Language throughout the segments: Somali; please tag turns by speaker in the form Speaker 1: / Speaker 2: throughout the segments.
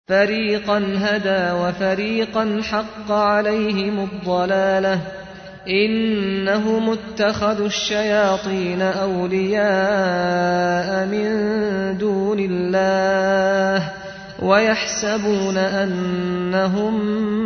Speaker 1: فَرِيقًا هَدَىٰ وَفَرِيقًا حَقَّ عَلَيْهِمُ الضَّلَالَةُ ۗ إِنَّهُمُ اتَّخَذُوا الشَّيَاطِينَ أَوْلِيَاءَ مِن دُونِ اللَّهِ وَيَحْسَبُونَ أَنَّهُم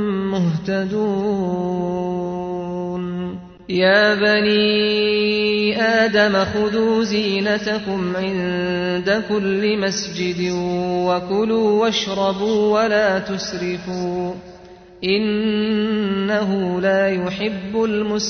Speaker 1: مُّهْتَدُونَ يَا بَنِي آدَمَ خُذُوا زِينَتَكُمْ عِندَ كُلِّ مَسْجِدٍ وَكُلُوا وَاشْرَبُوا وَلَا تُسْرِفُوا ۚ إِنَّهُ لَا يُحِبُّ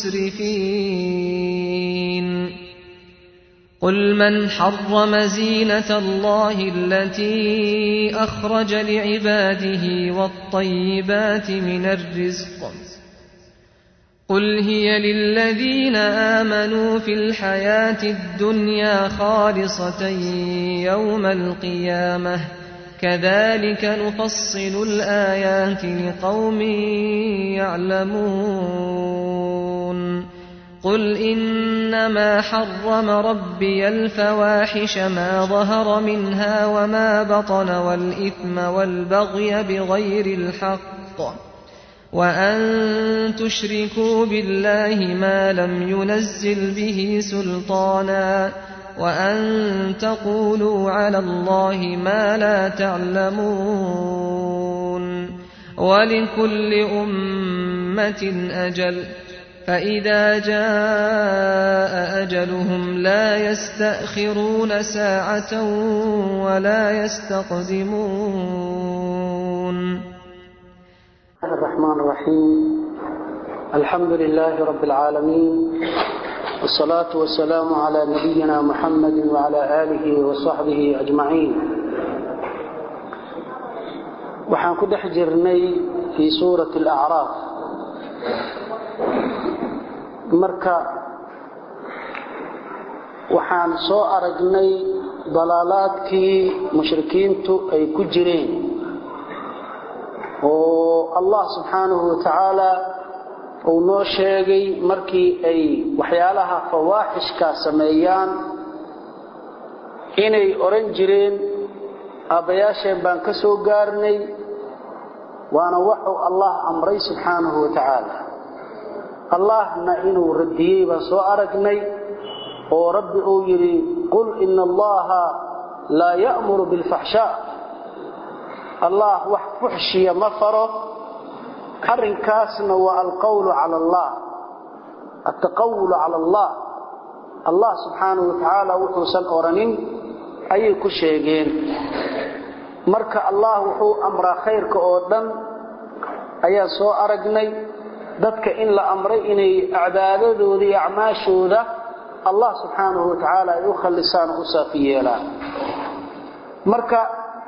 Speaker 1: الْمُسْرِفِينَ قُلْ مَنْ حَرَّمَ زِينَةَ اللَّهِ الَّتِي أَخْرَجَ لِعِبَادِهِ وَالطَّيِّبَاتِ مِنَ الرِّزْقِ ۚ قُلْ هِيَ لِلَّذِينَ آمَنُوا فِي الْحَيَاةِ الدُّنْيَا خَالِصَةً يَوْمَ الْقِيَامَةِ ۗ كَذَٰلِكَ نُفَصِّلُ الْآيَاتِ لِقَوْمٍ يَعْلَمُونَ قُلْ إِنَّمَا حَرَّمَ رَبِّيَ الْفَوَاحِشَ مَا ظَهَرَ مِنْهَا وَمَا بَطَنَ وَالْإِثْمَ وَالْبَغْيَ بِغَيْرِ الْحَقِّ وَأَن تُشْرِكُوا بِاللَّهِ مَا لَمْ يُنَزِّلْ بِهِ سُلْطَانًا وَأَن تَقُولُوا عَلَى اللَّهِ مَا لَا تَعْلَمُونَ وَلِكُلِّ أُمَّةٍ أَجَلٌ ۖ فَإِذَا جَاءَ أَجَلُهُمْ لَا يَسْتَأْخِرُونَ سَاعَةً وَلَا يَسْتَقْدِمُونَ
Speaker 2: الرحمن الرحيم الحمد لله رب العالمين والصلاة والسلام على نبينا محمد وعلى آله وصحبه أجمعين waxaan ku dhex jirnay fii suurati alacraaf marka waxaan soo aragnay dalaalaadkii mushrikiintu ay ku jireen oo allah subxaanahu watacaala uu noo sheegay markii ay waxyaalaha fawaaxishka sameeyaan inay odhan jireen aabbayaasheen baan ka soo gaarnay waana waxuu allah amray subxaanahu wa tacaala allahna inuu radiyey baan soo aragnay oo rabbi uu yidhi qul ina allaha laa ya'muru bilfaxshaa allah wax fuxshiya ma faro arrinkaasna waa alqawlu cala allah altaqawulu cala allah allah subxaanahu wa tacaala wuxuusan odhanin ayay ku sheegeen marka allah wuxuu amraa khayrka oo dhan ayaan soo aragnay dadka in la amray inay cibaadadooda iyo acmaashooda allah subxaanahu wa tacaala ay u khallisaan o u saafi yeelaan marka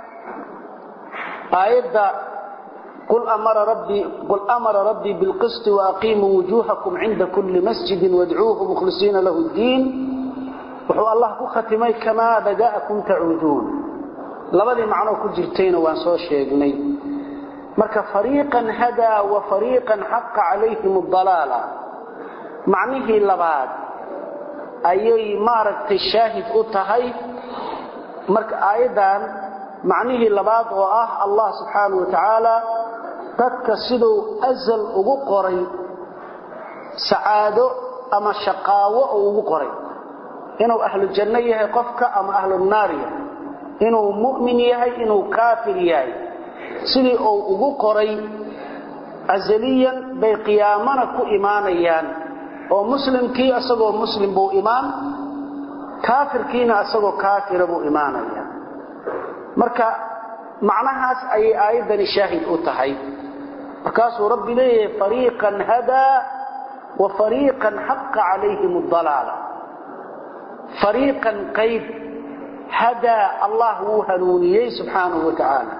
Speaker 2: aayadda qul amara rabbii bilqisti waaqiimuu wujuuhakum cinda kulli masjidin wadcuuhu mukhlisiina lahu ddiin wuxuu allah ku khatimay kamaa bada'akum tacuuduun labadii macnoo ku jirtayna waan soo sheegnay marka fariiqan hadaa wa fariiqan xaqa calayhim adalaala macnihii labaad ayay maaragtay shaahid u tahay marka aayaddan macnihii labaad oo ah allah subxaanahu wa tacaala dadka siduu asal ugu qoray sacaado ama shaqaawo uu ugu qoray inuu ahlu janno yahay qofka ama ahlu naar yahay inuu mu'min yahay inuu kaafir yahay sidii uu ugu qoray asaliyan bay qiyaamana ku imaanayaan oo muslimkii isagoo muslim buu imaan kaafirkiina isagoo kaafira buu imaanaya marka macnahaas ayay aayaddani shaahid u tahay markaasuu rabbi leeyahay fariiqan hadaa wa fariiqan xaqa calayhim adalaala fariiqan qayb hadaa allah wuu hanuuniyey subxaanahu wa tacaala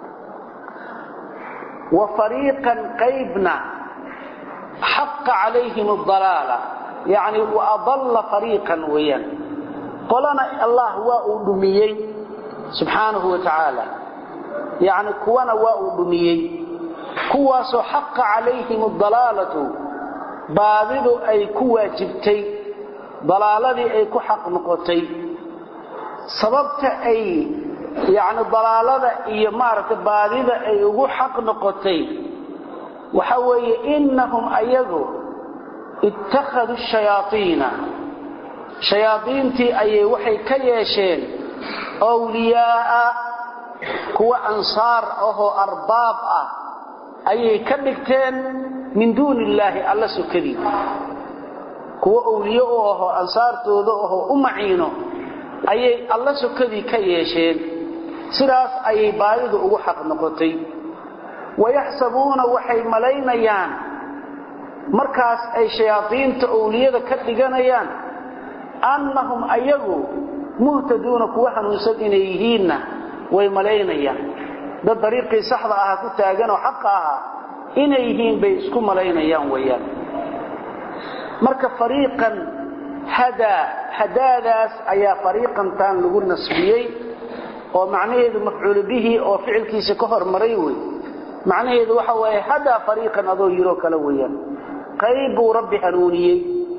Speaker 2: wa fariiqan qaybna xaqa calayhim adalaala yacni wa adalla fariiqan weeyaan qolana allah waa uu dhumiyey subxaanahu wa tacaala yacni kuwana waa uu dhumiyey kuwaasoo xaqa calayhim adalaalatu baadidu ay ku waajibtay dalaaladii ay ku xaq noqotay sababta ay yacni dalaalada iyo maaragtay baadida ay ugu xaq noqotay waxa weeye innahum ayagu ittakhaduu shayaaiina shayaadiintii ayay waxay ka yeesheen wliyaa'a kuwa ansaar ahoo arbaab ah ayay ka dhigteen min duuni illaahi alla sokadii kuwa owliye u ahoo ansaartooda ahoo u maciino ayay alla sokadii ka yeesheen sidaas ayay baadidu ugu xaq noqotay wayaxsabuuna waxay malaynayaan markaas ay shayaadiinta owliyada ka dhiganayaan annahum ayagu muhtaduuna kuwa hanuunsan inay yihiinna way malaynayaan dad dariiqii saxda ahaa ku taagan oo xaqa ahaa inay yihiin bay isku malaynayaan weeyaan marka fariiqan hadaa hadaadaas ayaa fariiqantaan lagu nasbiyey oo macnaheedu mafcuulu bihi oo ficilkiisa ka hormaray wey macnaheedu waxa waaye hadaa fariiqan adoo yiroo kale weeyaan qayb buu rabbi hanuuniyey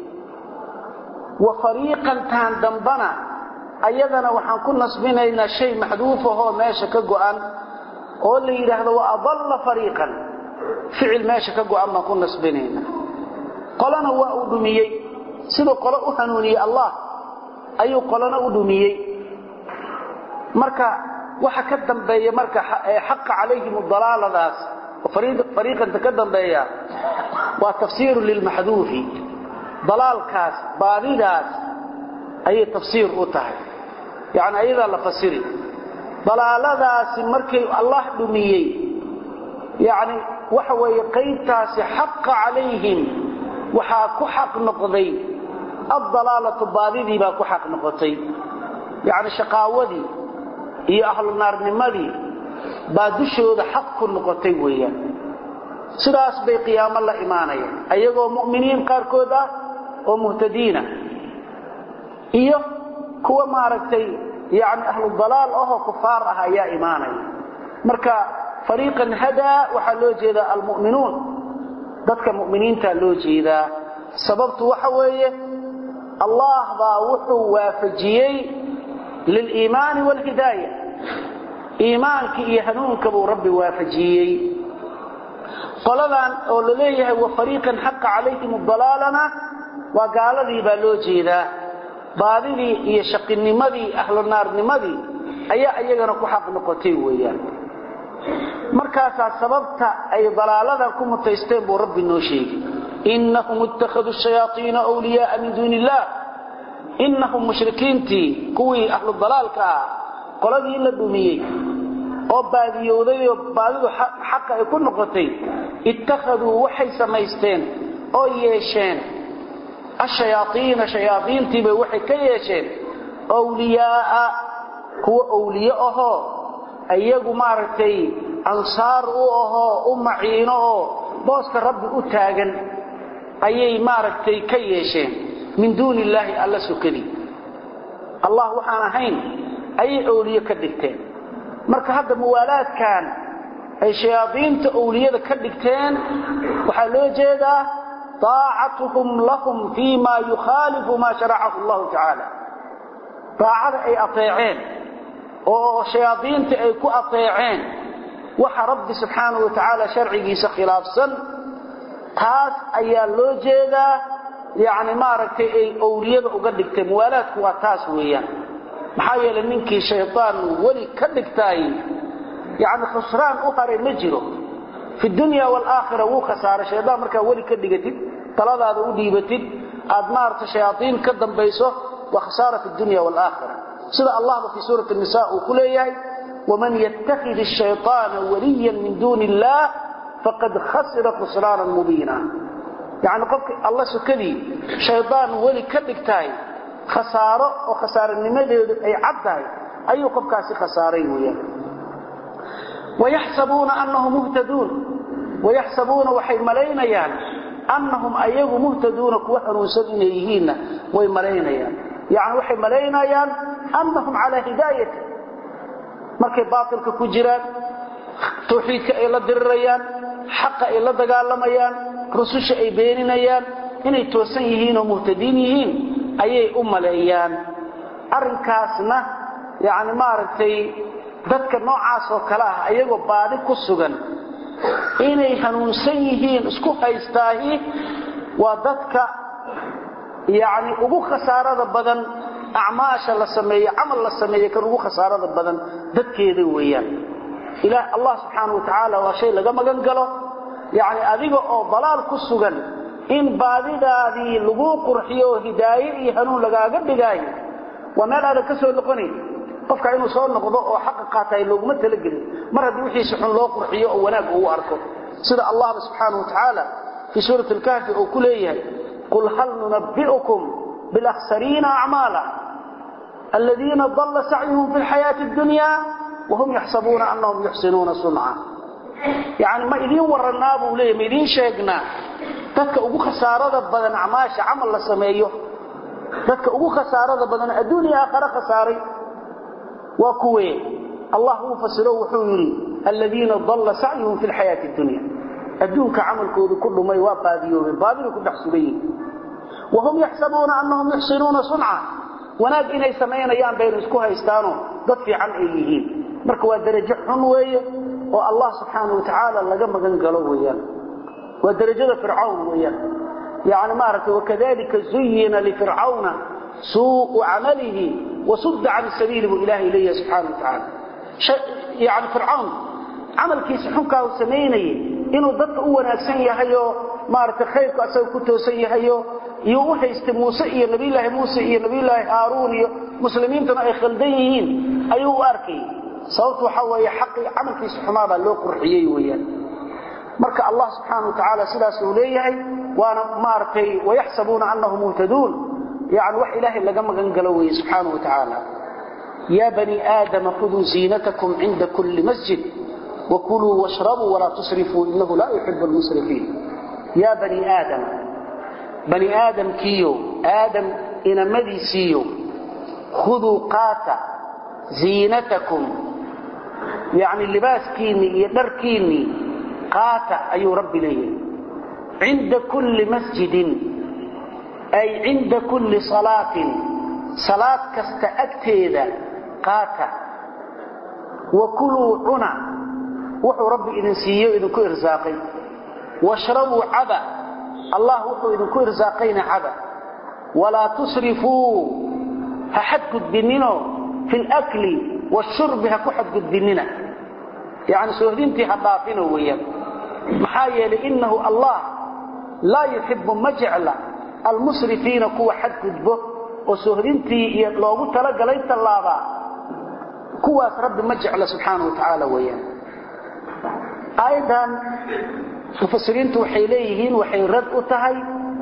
Speaker 2: wa fariiqantaan dambana ayadana waxaan ku nasbinaynaa shay maxduuf ahoo meesha ka go'an oo la yidhaahdo wa adalla fariiqan ficil meesha ka go'an baan ku nasbinaynaa qolana waa uu dhumiyey siduu qolo u hanuuniyey allah ayuu qolana u dhumiyey marka waxa ka dambeeya marka xaqa calayhim dalaaladaas fariiqanta ka dambeeya waa tafsiiru lilmaxduufi dalaalkaas baadidaas ayay tafsiir u tahay yani ayadaa la fasiri dalaaladaasi markay allah dhumiyey yani waxa weeye qaybtaasi xaqa calayhim waxaa ku xaq noqday addalaalatu baadidii baa ku xaq noqotay yani shaqaawadii iyo ahlu naarnimadii baa dushooda xaq ku noqotay weeyaan sidaas bay qiyaamo la imaanayaan ayagoo mu'miniin qaarkood ah oo muhtadiina iyo kuwa maaragtay yani ahlu dalaal ahoo kufaar ah ayaa imaanaya marka fariiqan hadaa waxaa loo jeedaa almu'minuun dadka mu'miniinta loo jeedaa sababtu waxa weeye allah baa wuxuu waafajiyey liliimaani waalhidaaya iimaankii iyo hanuunka buu rabbi waafajiyey qoladan oo la leeyahay wa fariiqan xaqa calayhim dalaalana waa gaaladii baa loo jeedaa baadidii iyo shaqinimadii ahlu naarnimadii ayaa iyagana ku xaq noqotay weeyaan markaasaa sababta ay dalaaladan ku mutaysteen buu rabbi noo sheegay innahum ittakhaduu shayaaiina wliyaaa min duuni illah innahum mushrikiintii kuwii ahlu dalaalka ah qoladii la dhumiyey oo baadiyowday oo baadidu xaqa ay ku noqotay ittakhaduu waxay samaysteen oo yeesheen ashayaaiina shayaaiintiibay waxay ka yeesheen wliyaaa kuwa owliye ahoo iyagu maaragtay ansaar u ahoo u maciino oo booska rabbi u taagan ayay maaragtay ka yeesheen min duuni illaahi alla sokadii allah waxaan ahayn ayay owliye ka dhigteen marka hadda muwaalaadkan ay shayaadiinta owliyada ka dhigteen waxaa loo jeedaa daacatuhum lahum fii ma yukhaalifu maa sharacahu allahu tacaala daacada ay ateeceen oo shayaadiinta ay ku ateeceen waxa rabbi subxaanahu wa tacaala sharcigiisa khilaafsan taas ayaa loo jeedaa yani maaragtay ay owliyada uga dhigteen muwaalaadku waa taas weeyaan maxaa yeelay ninkii shaydaan weli ka dhigtaay yani khusraan u haray ma jiro fi dunya waalaakhira wuu khasaaray shaydaan markaa weli ka dhigatid taladaada u dhiibatid aad maaragtay shayaaiin ka dambayso waa khasaara fi dunya waalaakhira sida allahba fii suurati nisa uu ku leeyahay waman yattakhid ashayطaana waliyan min duuni illaah faqad khasira khusraanan mubiina yani qofka alla sokadii shaydaan weli ka dhigtahay khasaaro oo khasaaranimadeedu ay cad tahay ayuu qofkaasi khasaaray weyaan wayaxsabuuna annahum muhtaduun wayaxsabuuna waxay malaynayaan annahum ayagu muhtaduuna kuwa hanuunsan inay yihiinna way malaynayaan yani waxay malaynayaan annahum calaa hidaayati markay baatilka ku jiraan tawxiidka ay la dirirayaan xaqa ay la dagaalamayaan rususha ay beeninayaan inay toosan yihiin oo muhtadiin yihiin ayay u maleeyaan arrinkaasna yani maaragtay dadka noocaas oo kale ah ayagoo baadi ku sugan inay hanuunsan yihiin isku haystaahi waa dadka yacni ugu khasaarada badan acmaasha la sameeyo camal la sameeyo kan ugu khasaarada badan dadkeeda weeyaan ilaah allah subxaana wa tacaala waa shay laga magan galo yacni adiga oo dalaal ku sugan in baadidaadii laguu qurxiyo oo hidaaye iyo hanuun lagaaga dhigaayo waa meel aadan ka soo noqonayn qofka inuu soo noqdo oo xaqa qaataay looguma talagelin mar haddii wixiisa xun loo qurxiyo oo wanaag uu arko sida allahba subxaana wa tacaala fii suurati alkahfi uu ku leeyahay qul hal nunabbi'ukum bilakhsariina acmaala aladiina dalla sacyuhum fi lxayaati addunya wahum yaxsabuuna annahum yuxsinuuna sunca yacni ma idiin warannaa buu leeyahy ma idiin sheegnaa dadka ugu khasaarada badan acmaasha camal la sameeyo dadka ugu khasaarada badan adduuniya aakhare khasaaray waa kuwee allah uu fasiro wuxuu yidhi aladiina dalla sacyuhum fi lxayaati addunya adduunka camalkoodu ku dhumay waa baadiyoobeen baadina ku dhex sugan yihin wahum yaxsabuuna annahum yuxsinuuna sunca wanaag inay samaynayaan baynu isku haystaanoo dad fiican ay yihiin marka waa darajo xun weeye oo allah subxaana wa tacaala laga magan galo weeyaan waa darajada fircawn weeyaan yani maaragtay wakadalika zuyina lifircawna suu'u camalihi wasudda can sabiili buu ilaahay leeyahay subxaana wa tacaala yani fircawn camalkiisa xunkaa uu samaynayay inuu dadka u wanaagsan yahayoo maaragtay khayrku asaga ku toosan yahayo iyo u haystay muuse iyo nabiyulaahi muuse iyo nabiyulaahi haaruun iyo muslimiintuna ay khaldan yihiin ayuu u arkayay sababtu waxaa weeye xaqii camalkiisa xumaabaa loo qurxiyey weeyaan marka allah subxaana wa tacaala sidaas uu leeyahay waana maaragtay wayaxsabuuna annahum muhtaduun yani wax ilaahay laga magan galo weeye subxaana wa tacaala yaa bani aadama khuduu ziinatakum cinda kulli masjid wakuluu washrabuu walaa tusrifuu inahu laa yuxibu lmusrifiin yaa bani aadama bani aadamkiiyo aadam inamadiisiiyo khuduu qaata ziinatakum yani libaaskiinnii iyo dharkiinnii qaata ayuu rabbi leeyahay cinda kulli masjidin ay cinda kulli salaatin salaad kasta agteeda qaata wa kuluu cuna wuxuu rabbi idin siiyo idinku irsaaqay washrabuu caba allah wuxuu idinku irsaaqayna caba walaa tusrifuu ha xadgudbinino fi lkli washurbi ha ku xadgudbinina yani soohdintii ha dhaafino weeyaan maxaa yeelay innahu allah laa yuxibu ma jecla almusrifiina kuwa xadgudbo oo soohdintii iyo loogu talagalay tallaabaa kuwaas rabbi ma jecla subxaana wa tacaala weeyaan aayaddan mufasiriintu waxay leeyihiin waxay rad u tahay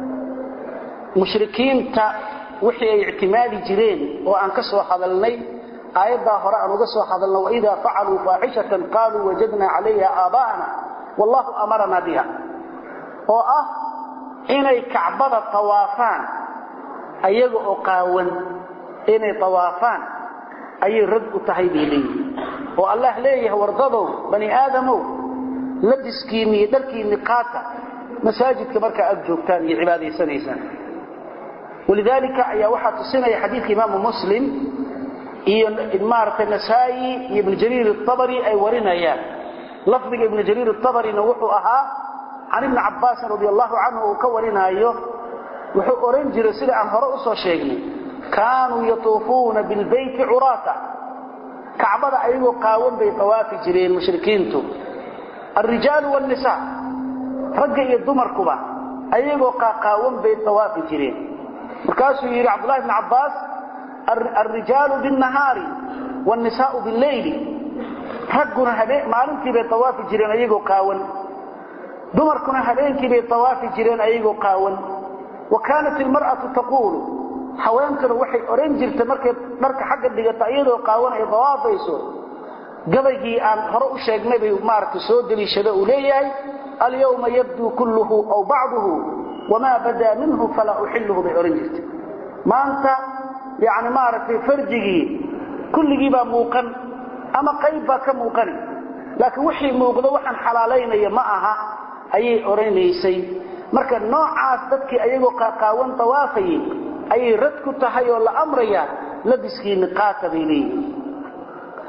Speaker 2: mushrikiinta wixii ay ictimaadi jireen oo aan ka soo hadalnay aayaddaa hore aan uga soo hadalno waidaa facaluu faaxishatan qaaluu wajadnaa calayha aabaa'ana wallahu amaranaa biha oo ah inay kacbada tawaafaan ayaga oo qaawan inay tawaafaan ayay rad u tahay bay leeyihiin oo allah leeyahay wardadow bani aadamow labiskiinni iyo dharkiinni qaata masaajidka markaa aad joogtaan iyo cibaadaysanaysaan walidaalika ayaa waxaa tusinaya xadiidka imaamu muslim iyo maaragtay nasaa'i iyo ibnu jariir atabari ay warinayaan lafdiga ibnu jariir atabarina wuxuu ahaa can ibni cabbaasin radi allahu canhu uu ka warinaayo wuxuu ohan jiray sida aan hore usoo sheegnay kaanuu yatuufuuna bilbeyti curaata kacbada ayagoo qaawan bay tawaafi jireen mushrikiintu alrijaalu wاnnisaa ragga iyo dumarkuba ayagoo qaaqaawan bay tawaafi jireen markaasuu yidhi cabdullahi bn cabbaas alrijaalu biاnnahaari wاnnisaau biاlleyli ragguna maalintii bay tawaafi jireen ayagoo qaawan dumarkuna habeenkii bay tawaafi jireen ayagoo qaawan wa kaanat ilmar'atu taquulu haweenkuna waxay odhan jirtay markay dharka xagga dhigata iyadoo qaawan ay dawaafayso gabaygii aan hore u sheegnay bay maaragtay soo deliishada uu leeyahay alyawma yabduu kulluhu aw bacduhu wamaa badaa minhu falaa uxilluhu bay odhan jirtay maanta yani maaragtay farjigii kulligii baa muuqan ama qayb baa ka muuqani laakiin wixii muuqdo waxaan xalaalaynaya ma aha ayay odhanaysay marka noocaas dadkii ayagoo qaaqaawan tawaafayay ayay rad ku tahay oo la amraya labiskiinni qaata bay leeyihiin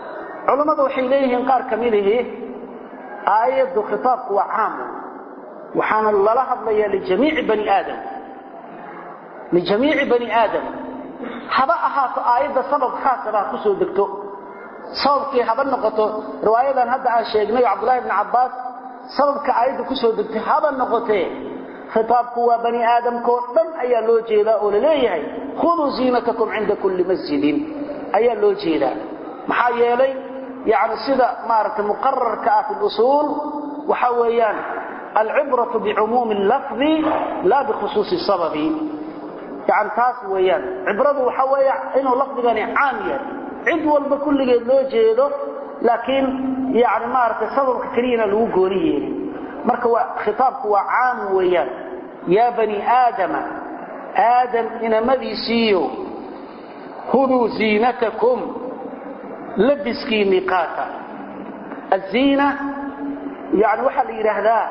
Speaker 2: culammadu waxay leeyihiin qaar ka midihi aayaddu khitaabku waa caam waxaana lala hadlayaa lijamiici bani aadam lijamiici bani aadam haba ahaato aayadda sabab khaasaba ha ku soo degto sababkii haba noqoto riwaayadan hadda aan sheegnay cabdullahi bni cabbaas sababka aayadda ku soo degtay haba noqotee khitaabku waa bani aadamkao dhan ayaa loo jeedaa oo la leeyahay khuduu ziinatakum cinda kulli masjidin ayaa loo jeedaa maxaa yeelay yani sida maaragtay muqararka ah fi lusuul waxa weeyaan alcibratu bicumuumi lafdi laa bikhusuusi sababi yani taas weeyaan cibradu waxa weeya inuu lafdigani caam yahay cid walba kulligeed loo jeedo laakiin yani maaragtay sababka keliyana lagu gooni yeelin marka khitaabku waa caam weeyaan yaa bani aadama aadam inamadiisiiyo huduu ziinatakum labiskiinii qaata aziina yani waxaa la yidhaahdaa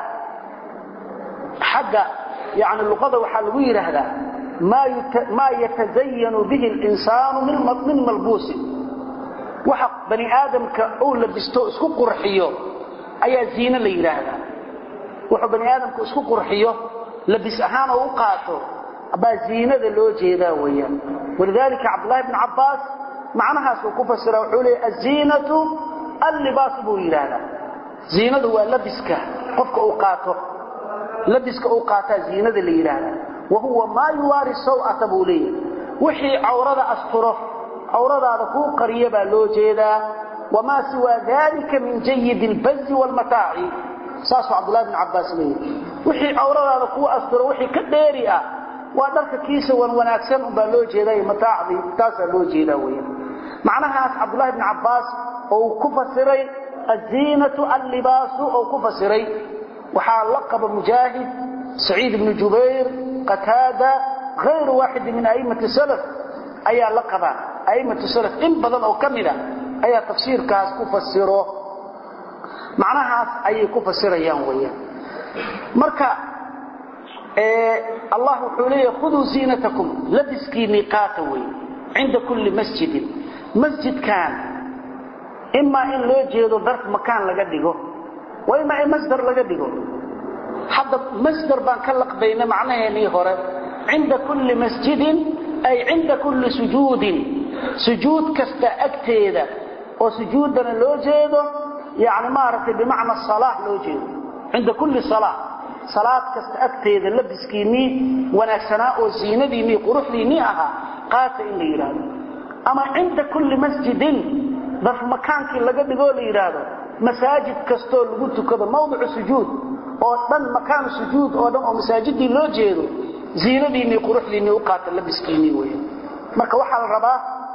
Speaker 2: xagga yani luqada waxaa lagu yidhaahdaa maa yatazayanu bihi اlinsaanu min malbuusin waxa bani aadamka uu labisto isku qurxiyo ayaa ziine la yidhaahdaa wuxuu bani aadamku isku qurxiyo labis ahaan oo u qaato baa ziinada loo jeedaa weeyaan walidaalika cabdullahi bn cabbaas macnahaas uu ku fasira wuxuu leeyay aziinatu allibaas buu yidhaahdaa ziinadu waa labiska qofka uu qaato labiska uu qaataa ziinada la yidhaahdaa wa huwa maa yuwaari saw'ata buu leeyahay wixii cawrada asturo cawradaada kuu qariya baa loo jeedaa wamaa siwaa dalika min jayidi اlbazi wاlmataaci saasuu cabdullahi bn cabbaas leeyahay wixii cawradaada kuu asturo wixii ka dheeri ah waa dharka kiisa wan wanaagsan unbaa loo jeeday mataacdii taasaa loo jeedaa weya macnahaas cabdullahi bn cabbaas ou ku fasiray aziinatu allibaasu ou ku fasiray waxaa la qaba mujaahid saciid ibnu jubayr qataada hayru waaxidi min a'immati salaf ayaa la qabaa a'immatu salaf in badan oo ka mida ayaa tafsiirkaas ku fasiro macnahaas ayay ku fasirayaan weeyaan marka allah wuxuu leeyahy khuduu ziinatakum labiskiinii qaata wey cinda kulli masjidin masjidkan imaa in loo jeedo darf makaan laga dhigo wa imaa in masdar laga dhigo hadda masdar baan ka laqbayna macnaheennii hore cinda kulli masjidin ay cinda kulli sujuudin sujuud kasta agteeda oo sujuuddana loo jeedo yani maaragtay bimacna salaa loo jeedo cinda kulli salaa salaad kasta agteeda labiskiinnii wanaagsanaa oo ziinadiinnii quruxdiinnii ahaa qaata in la yidhaahdo ama cinda kulli masjidin darf makaankii laga dhigoo la yidhaahdo masaajid kastoo lagu tukado mawdicu sujuud oo dhan makaanu sujuud oo dhan oo masaajidii loo jeedo ziinadiinnii quruxdiinnii u qaata labiskiinnii wey marka waxaa la rabaa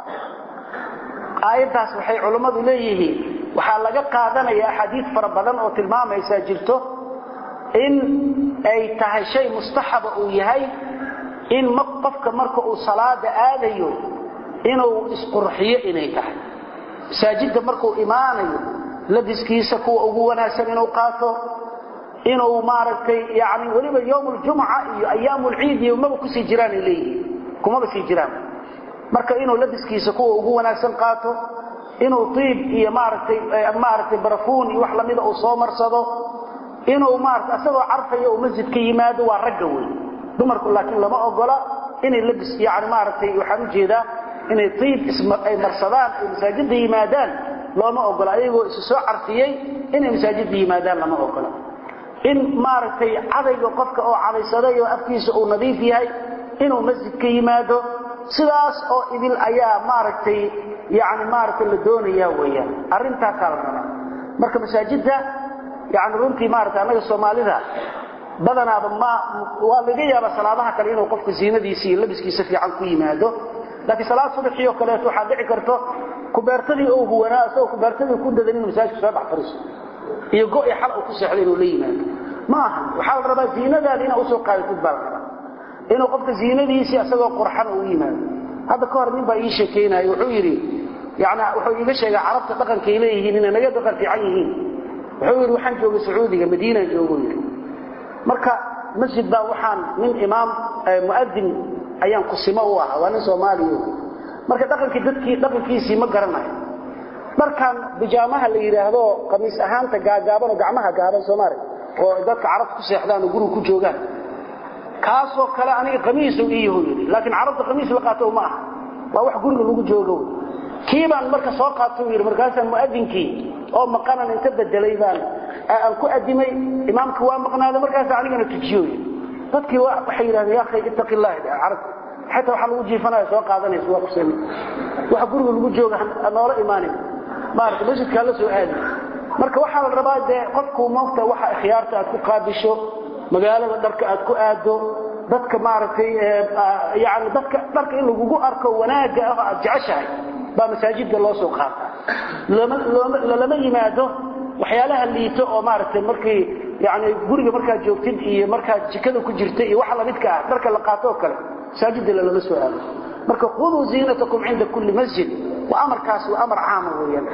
Speaker 2: aayaddaas waxay culummadu leeyihiin waxaa laga qaadanaya axaadiid fara badan oo tilmaamaysaa jirto in ay tahay shay mustaxaba uu yahay in qofka marka uu salaada aadayo inuu isqurxiyo inay tahay masaajidda markuu imaanayo labiskiisa kuwa ugu wanaagsan inuu qaato inuu maaragtay yani weliba yowm ljumca iyo ayaam lciid iyo maba kusii jiraanay leeyihiin kumaba sii jiraan marka inuu labiskiisa kuwa ugu wanaagsan qaato inuu iib iyo maaragtay maaragtay barafuun iyo wax lamida uu soo marsado inuu maarata asagoo carfayo uu masjidka yimaado waa ragga wey dumarku laakiin lama ogola inay labis yani maaragtay waxaan u jeedaa inay iib ay marsadaan ay masaajidda yimaadaan looma ogola ayagoo isu soo carfiyey inay masaajidda yimaadaan lama ogola in maaragtay cadayga qofka oo cadaysaday oo afkiisa uu nadiif yahay inuu masjidka yimaado sidaas oo idil ayaa maaragtay yani maaragtay la doonaya weeyaan arrintaasaa la rabaa marka masaajidda yani runtii maarata annaga soomaalida badanaaba ma waa laga yaaba salaadaha kale inuu qofku ziinadiisa iyo labiskiisa fiican ku yimaado laakiin salaad subaxii oo kaleeto waxaa dhici karto kubeertadii oo huwanaa isagoo kubeertadii ku dadan inuu masaajidka soo dhex fariiso iyo go-i xal uu ku seexdo inuu la yimaado ma aha waxaa la rabaa ziinadaada inaa usoo qaadatid baa la rabaa inuu qofka ziinadiisii isagoo qurxan uu yimaado hadda ka hor nin baa ii sheekaynaya wuxuu yidhi yani wuxuu iiga sheegay carabta dhaqankay leeyihiin inay naga dhaqan fiican yihiin wuxuu yidhi waxaan joogay sacuudiga madiinaan joogo yidhi marka masjid baa waxaan nin imaam muadin ayaan kusimo u ahaa waa nin soomaaliya marka dhaqankii dadkii dhaqankiisii ma garanayo dharkan bijaamaha la yidhaahdo qamiis ahaanta gaagaaban oo gacmaha gaaban soomaali oo dadka carabta ku seexdaan oo guriga ku joogaan kaasoo kale aniga qamiisu ii yahu yidhi laakiin carabta qamiis la qaato ma aha waa wax guriga lagu joogo kii baan marka soo qaatay yidhi markaasaan mu'adinkii oo maqanan inta bedelay baan aan ku adimay imaamka waa maqnaada markaas anigana tujiyo yidhi dadkii waxay yidhahdeen yaa akhay ittaqi illah carab xataa waxaa lagu jiifanaya soo qaadanaysa waa kusami waxa guriga lagu jooga noola imaanin maarata masjidkaa la soo aadi marka waxaa la rabaa dee qofku moogta waxa ikhyaarta aad ku qaabisho magaalada dharka aad ku aado dadka maaragtay yani dadka dharka in lagugu arko wanaagga ah aad jeceshahay baa masaajidda loo soo qaata lalama yimaado waxyaalaha liito oo maaragtay markii yani guriga markaad joogtid iyo markaad jikada ku jirta iyo waxa lamidka ah dharka la qaato oo kale masaajidda lalama soo aado marka khuduu ziinatakum cinda kulli masjid wa amarkaas waa amar caama weeyaan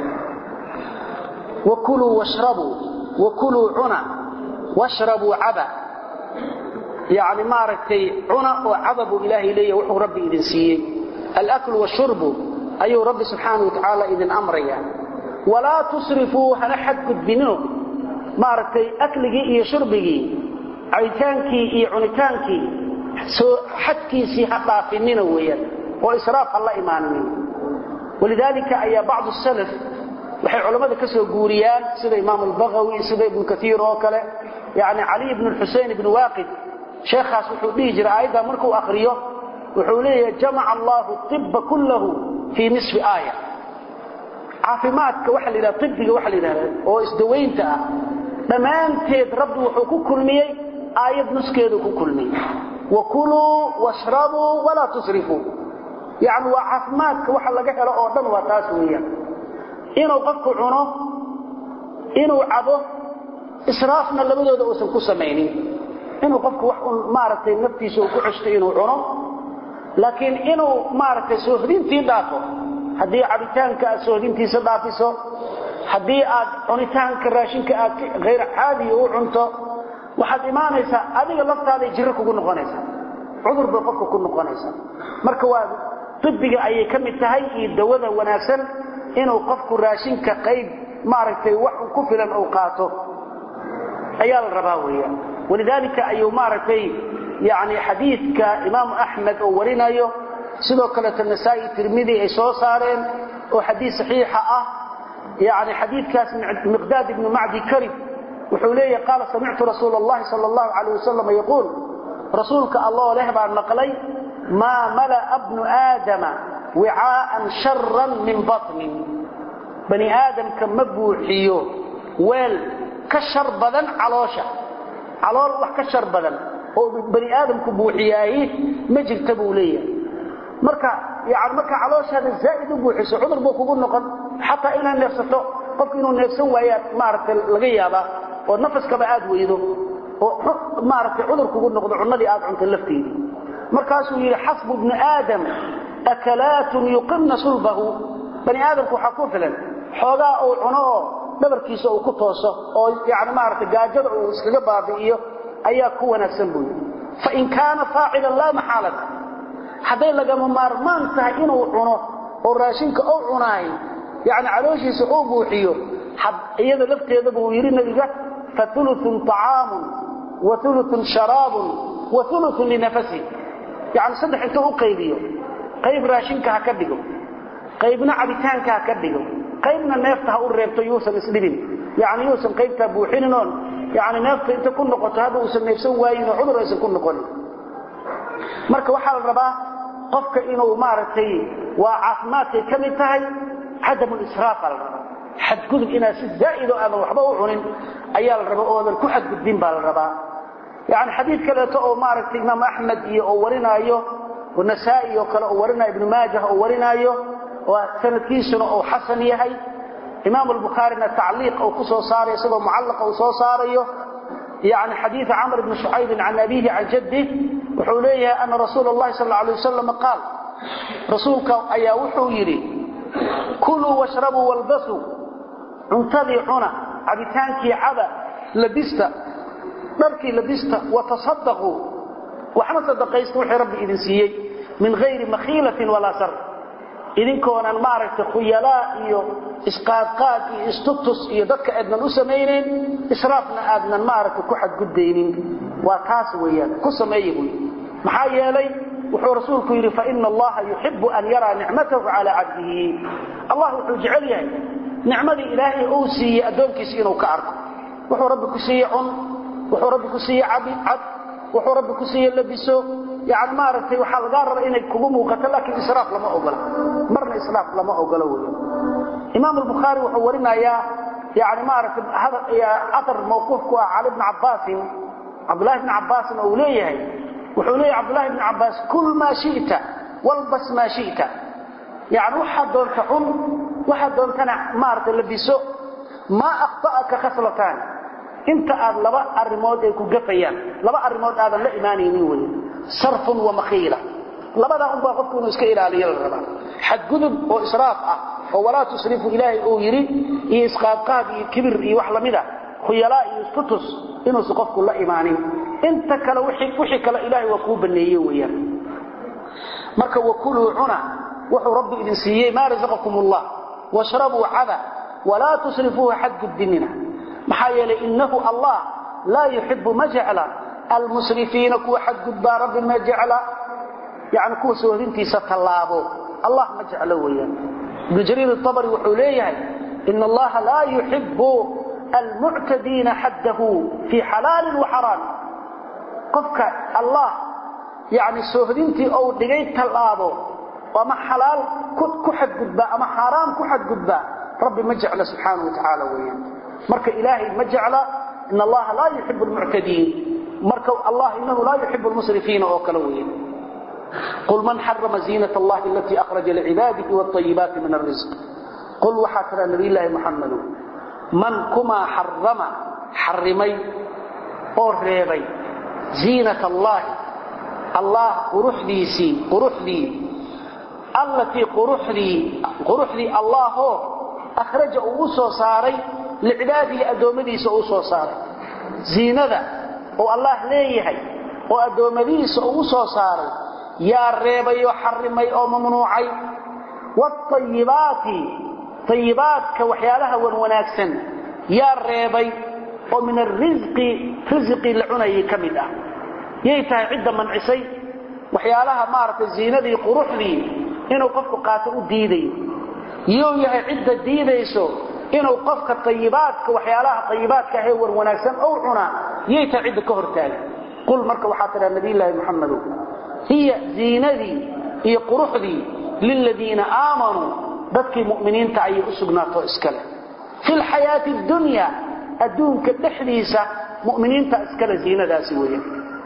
Speaker 2: wakuluu washrabuu wakuluu cuna washrabuu caba yani maaragtay cuna oo caba buu ilaahay leeyahy wuxuu rabbi idin siiyey alaklu washurbu ayuu rabbi subxaana wa tacaala idin amraya walaa tusrifuu hana xadgudbinino maaragtay akligii iyo shurbigii cabitaankii iyo cunitaankii soo xadkiisii ha dhaafinina weeyaan oo israaf ha la imaaninin walidaalika ayaa bacdu salaf waxay culammada ka soo guuriyaan sida imaam albagawi sida ibnu kaiir oo kale yani cali ibn xusein ibn waaqid sheekhaas wuxuu dhihi jiray aayaddaa markuu akriyo wuxuu leeyahay jamaca allahu iba kullahu fii nisfi aaya caafimaadka waxa la yidhahda ibiga waxa la yidhahda oo isdawaynta ah dhammaanteed rabbi wuxuu ku kulmiyey aayad nuskeedu ku kulmiyey wakuluu washrabuu walaa tusrifuu yani waa caafimaadka waxa laga helo oo dhan waa taas weeyaan inuu qofku cuno inuu cabo israafna labadooda uusan ku samaynin inuu qofku wax un maaragtay naftiisa uu ku ceshto inuu cuno laakiin inuu maaragtay soohdintii dhaafo haddii cabitaanka aad soohdintiisa dhaafiso haddii aad cunitaanka raashinka aad hayr caadiya u cunto waxaad imaanaysaa adiga laftaaday jirro kugu noqonaysaa cudur bay qofka ku noqonaysaa marka waa ibiga ayay ka mid tahay iyo dawada wanaagsan inuu qofku raashinka qayb maaragtay wax ku filan uu qaato ayaa la rabaa weeyaan walidaalika ayuu maaragtay yani xadiidka imaamu axmed oo warinayo sidoo kaleeto nasaa-i tirmidi ay soo saareen oo xadiid saxiixa ah yani xadiidkaas miqdaad ibnu macdi karib wuxuu leeyahy qaala samictu rasuula allahi sal allahu calayh wasalam yaquul rasuulka alloo leh baan maqlay maa mala'a bnu aadama wicaa'an sharan min batnin bani aadamka ma buuxiyo weel ka shar badan caloosha calool wax ka shar badan oo bani aadamku buuxiyaayi ma jirta buu leeyahay marka yani marka calooshaada zaa'id u buuxiso cudur buu kugu noqon xataa inaad neefsato qofku inuu neefsan waayaa maaragtay laga yaabaa oo nafaskaba aad weydo oo maaragtay cudur kugu noqdo cunnadii aad cunto lafteedii markaasuu yidhi xasbu bni aadam akalaatun yuqimna sulbahu bani aadamku waxaa ku filan xoogaa uu cuno oo dhabarkiisa uu ku tooso oo yani maaragtay gaajada uu iskaga baabi'iyo ayaa ku wanaagsan buu yidhi fain kaana faacilan laa maxaalata hadday lagama maarmaan tahay inuu cuno oo raashinka u cunaay yani calooshiisa uu buuxiyo iyada lafteeda buu yidhi nabiga fa uluun طacaamun wa uluun sharaabun wa uluun linafasi yani saddex intuu u qaybiyo qayb raashinka ha ka dhigo qaybna cabitaanka ha ka dhigo qaybna neefta ha u reebto yuusan isdhibin yani yuusan qaybtaa buuxininoon yani neefta inta ku noqoto hadda uusan neefsan waayinoo cudur aysan ku noqonin marka waxaa la rabaa qofka inuu maaragtay waa caafimaadkay ka mid tahay cadamulisraafa la rabaa xadgudub inaad si zaa'idoo aadan waxba u cunin ayaa la rabaa oodan ku xadgudbin baa la rabaa yani xadiid kaleeto oo maaragtay imaam axmed iyo oo warinaayo oo nasaa-i oo kale oo warinaayo ibnu maajah oo warinaayo oo sanadkiisuna uu xasan yahay imaam albukhaarina tacliiq uu ku soo saarayo isagoo mucallaqa uu soo saarayo yani xadiida camr bni shucaybin can abiihi can jaddih wuxuu leeyahay ana rasuula اllahi sal alay wasalam qaal rasuulka ayaa wuxuu yidhi kuluu washrabuu walbasuu cuntadii cuna cabitaankii caba labista dharkii labista watasadaquu waxna sadaqaysta wixii rabbi idin siiyey min hayri makhiilatin walaa sar idinkoonan maaragtay khuyalaa iyo isqaadqaad iyo istutus iyo dadka aadnan u samaynayn israafna aadnan maaragtay ku xadgudbaynin waa taas weeyaan ku sameeya buy maxaa yeelay wuxuu rasuulku yidhi faina allaha yuxibu an yaraa nicmatahu calaa cabdihi allah wuxuu jecel yahay nicmadii ilaahay uu siiyey addoonkiisa inuu ka arko wuxuu rabbi ku siiye cun wuxuu rabbi ku siiye cad wuxuu rabbi ku siiye labiso yani maaragtay waxaa lagaa raba inay kugu muuqato laakiin israaf lama ogola marna israaf lama ogolo wey imaam albukhaari wuxuu warinayaa yani maaragtay aar mawquuf ku ah cali bni cabbaasin cabdullahi bni cabbaasin oo uu leeyahay wuxuu leeyahy cabdullahi bni cabbaas kul maa shita walbas maa shita yani waxaad doonta cun waxaad doontana maaragtay labiso maa akhta'aka khaslatan inta aad laba arimood ay ku gafayaan laba arimood aadan la imaanaynin wey sarfun wa makhiila labadaa unbaa qofku inuu iska ilaaliyo la rabaa xadgudub oo israaf ah oo walaa tusrifu ilaahay uu yidhi iyo isqaadqaad iyo kibir iyo wax lamida khuyalaa iyo istutus inuusan qofku la imaanin inta kale wixii kale ilaahay waa kuu baneeye weeyaan marka wakuluu cuna wuxuu rabbi idin siiyey maa rasaqakum ullah washrabuu cada walaa tusrifuuha xadgudbinina maxaa yeelay innahu allah laa yuxibu ma jecla almusrifiina kuwa xadgudbaa rabbi ma jecla yani kuwa soohdintiisa tallaabo allah ma jeclo weeyaan ibnu jariir abri wuxuu leeyahay ina allaha laa yuxibu almuctadiina xaddahu fii xalaalin wa xaraam qofka allah yani soohdintii ou dhigay tallaabo ama xalaal ku xadgudbaa ama xaaraam ku xadgudbaa rabbi ma jecla subxaana wa tacaala weeyaan marka ilaahay ma jecla in allaha laa yuxibu lmuctadiin marka allah inahu laa yuxibu lmusrifiina oo kale weeyaan qul man xarama ziinat allahi alatii akhraja licibaadihi wاطayibaati min arisq qul waxaa tiraa nabiyllaahi muxamadu man kumaa xarama xarimay oo reebay ziinat allaahi allah quruxdiisii quruxdii allatii quruxdii quruxdii allaahoo akhraja uu u soo saaray licibaadihi addoommadiisa uu soo saaray ziinada oo allah leeyahay oo addoommadiisa uu u soo saaray yaa reebay oo xarimay oo mamnuucay waatayibaati tayibaadka waxyaalaha wan wanaagsan yaa reebay oo min arisqi risqii la cunayay ka mid ah yay tahay cidda mancisay waxyaalaha maaragtay ziinadii quruxdii inuu qofku qaato u diidayo yuu yahay cidda diidayso inuu qofka ayibaadka waxyaalaha ayibaadka ahee war wanaagsan ou cunaa yay tahay cidda ka hortaaga qul marka waxaa tidhaa nabiyllaahi muxamadow hiya ziinadii iyo quruxdii liladiina aamanuu dadkii mu'miniinta ayay u sugnaato iskale fi lxayaati dunya adduunka dhexdiisa muminiinta iskale ziinadaasi weeyaan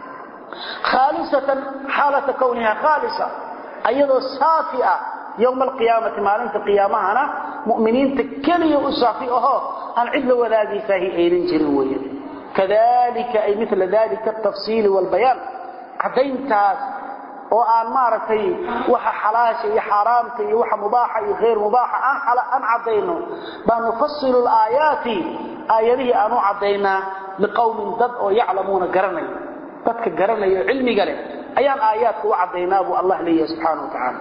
Speaker 2: khaalisatan xaalata kowniha khaalisa ayadoo saafi ah yowma alqiyaamati maalinta qiyaamahana mu'miniinta keliya u saafi ahoo aan cid la wadaagaysahi aynan jirin weeyaan kadalika ay mila dalika atafsiili waalbayaan caddayntaas oo aan maaragtay waxa xalaasha iyo xaaraamta iyo waxa mubaaxa iyo hayr mubaaxa aan caddayno baa nufasilu laayaati aayadihii aan u caddaynaa liqowmin dad oo yaclamuuna garanaya dadka garanaya oo cilmiga leh ayaan aayaadka u caddaynaa buu allah leeyahay subxaana wa tacaala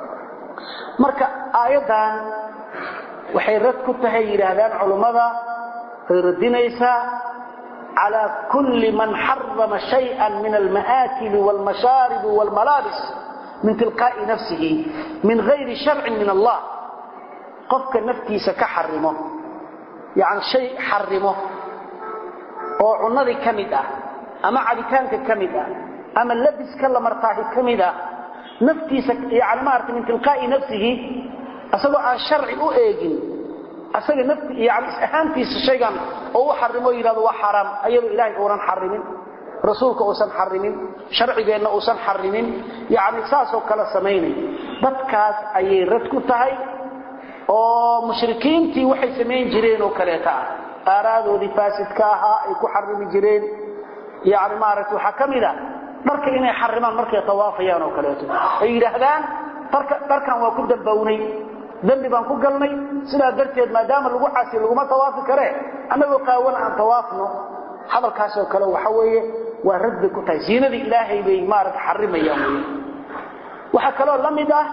Speaker 2: marka aayaddan waxay rad ku tahay yidhaahdaan culummada ay radinaysaa على كل من حرم شيئا من المآكل والمشارب والملابس من تلقاء نفسه من غير شرع من الله قفك نفتي سكحرمه يعني شيء حرمه وعنضي كمدة أما عبتانك كمدة أما اللبس كلا مرتاه كمدة نفتي سك يعني مارت من تلقاء نفسه أصلا عن شرع أؤيجن asaga nafti yani is-ahaantiisa shaygan oo u xarimo yidhahdo waa xaraam ayadoo ilaahay uunan xarimin rasuulka uusan xarimin sharcigeenna uusan xarimin yani saasoo kale samaynay dadkaas ayay rad ku tahay oo mushrikiintii waxay samayn jireen oo kaleeta ah aaraadoodii faasidka ahaa ay ku xarimi jireen yani maaragta waxaa ka mid a dharka inay xarimaan markay tawaafayaan oo kaleeto ay yidhaahdaan dharkan waa ku dambownay dambi baan ku galnay sidaa darteed maadaama lagu casi laguma tawaafi kare annagoo qaawan aan tawaafno hadalkaasoo kale waxa weeye waa rad bay ku tahay ziinadii ilaahay bay maarata xarimayaan wey waxaa kaloo la mid ah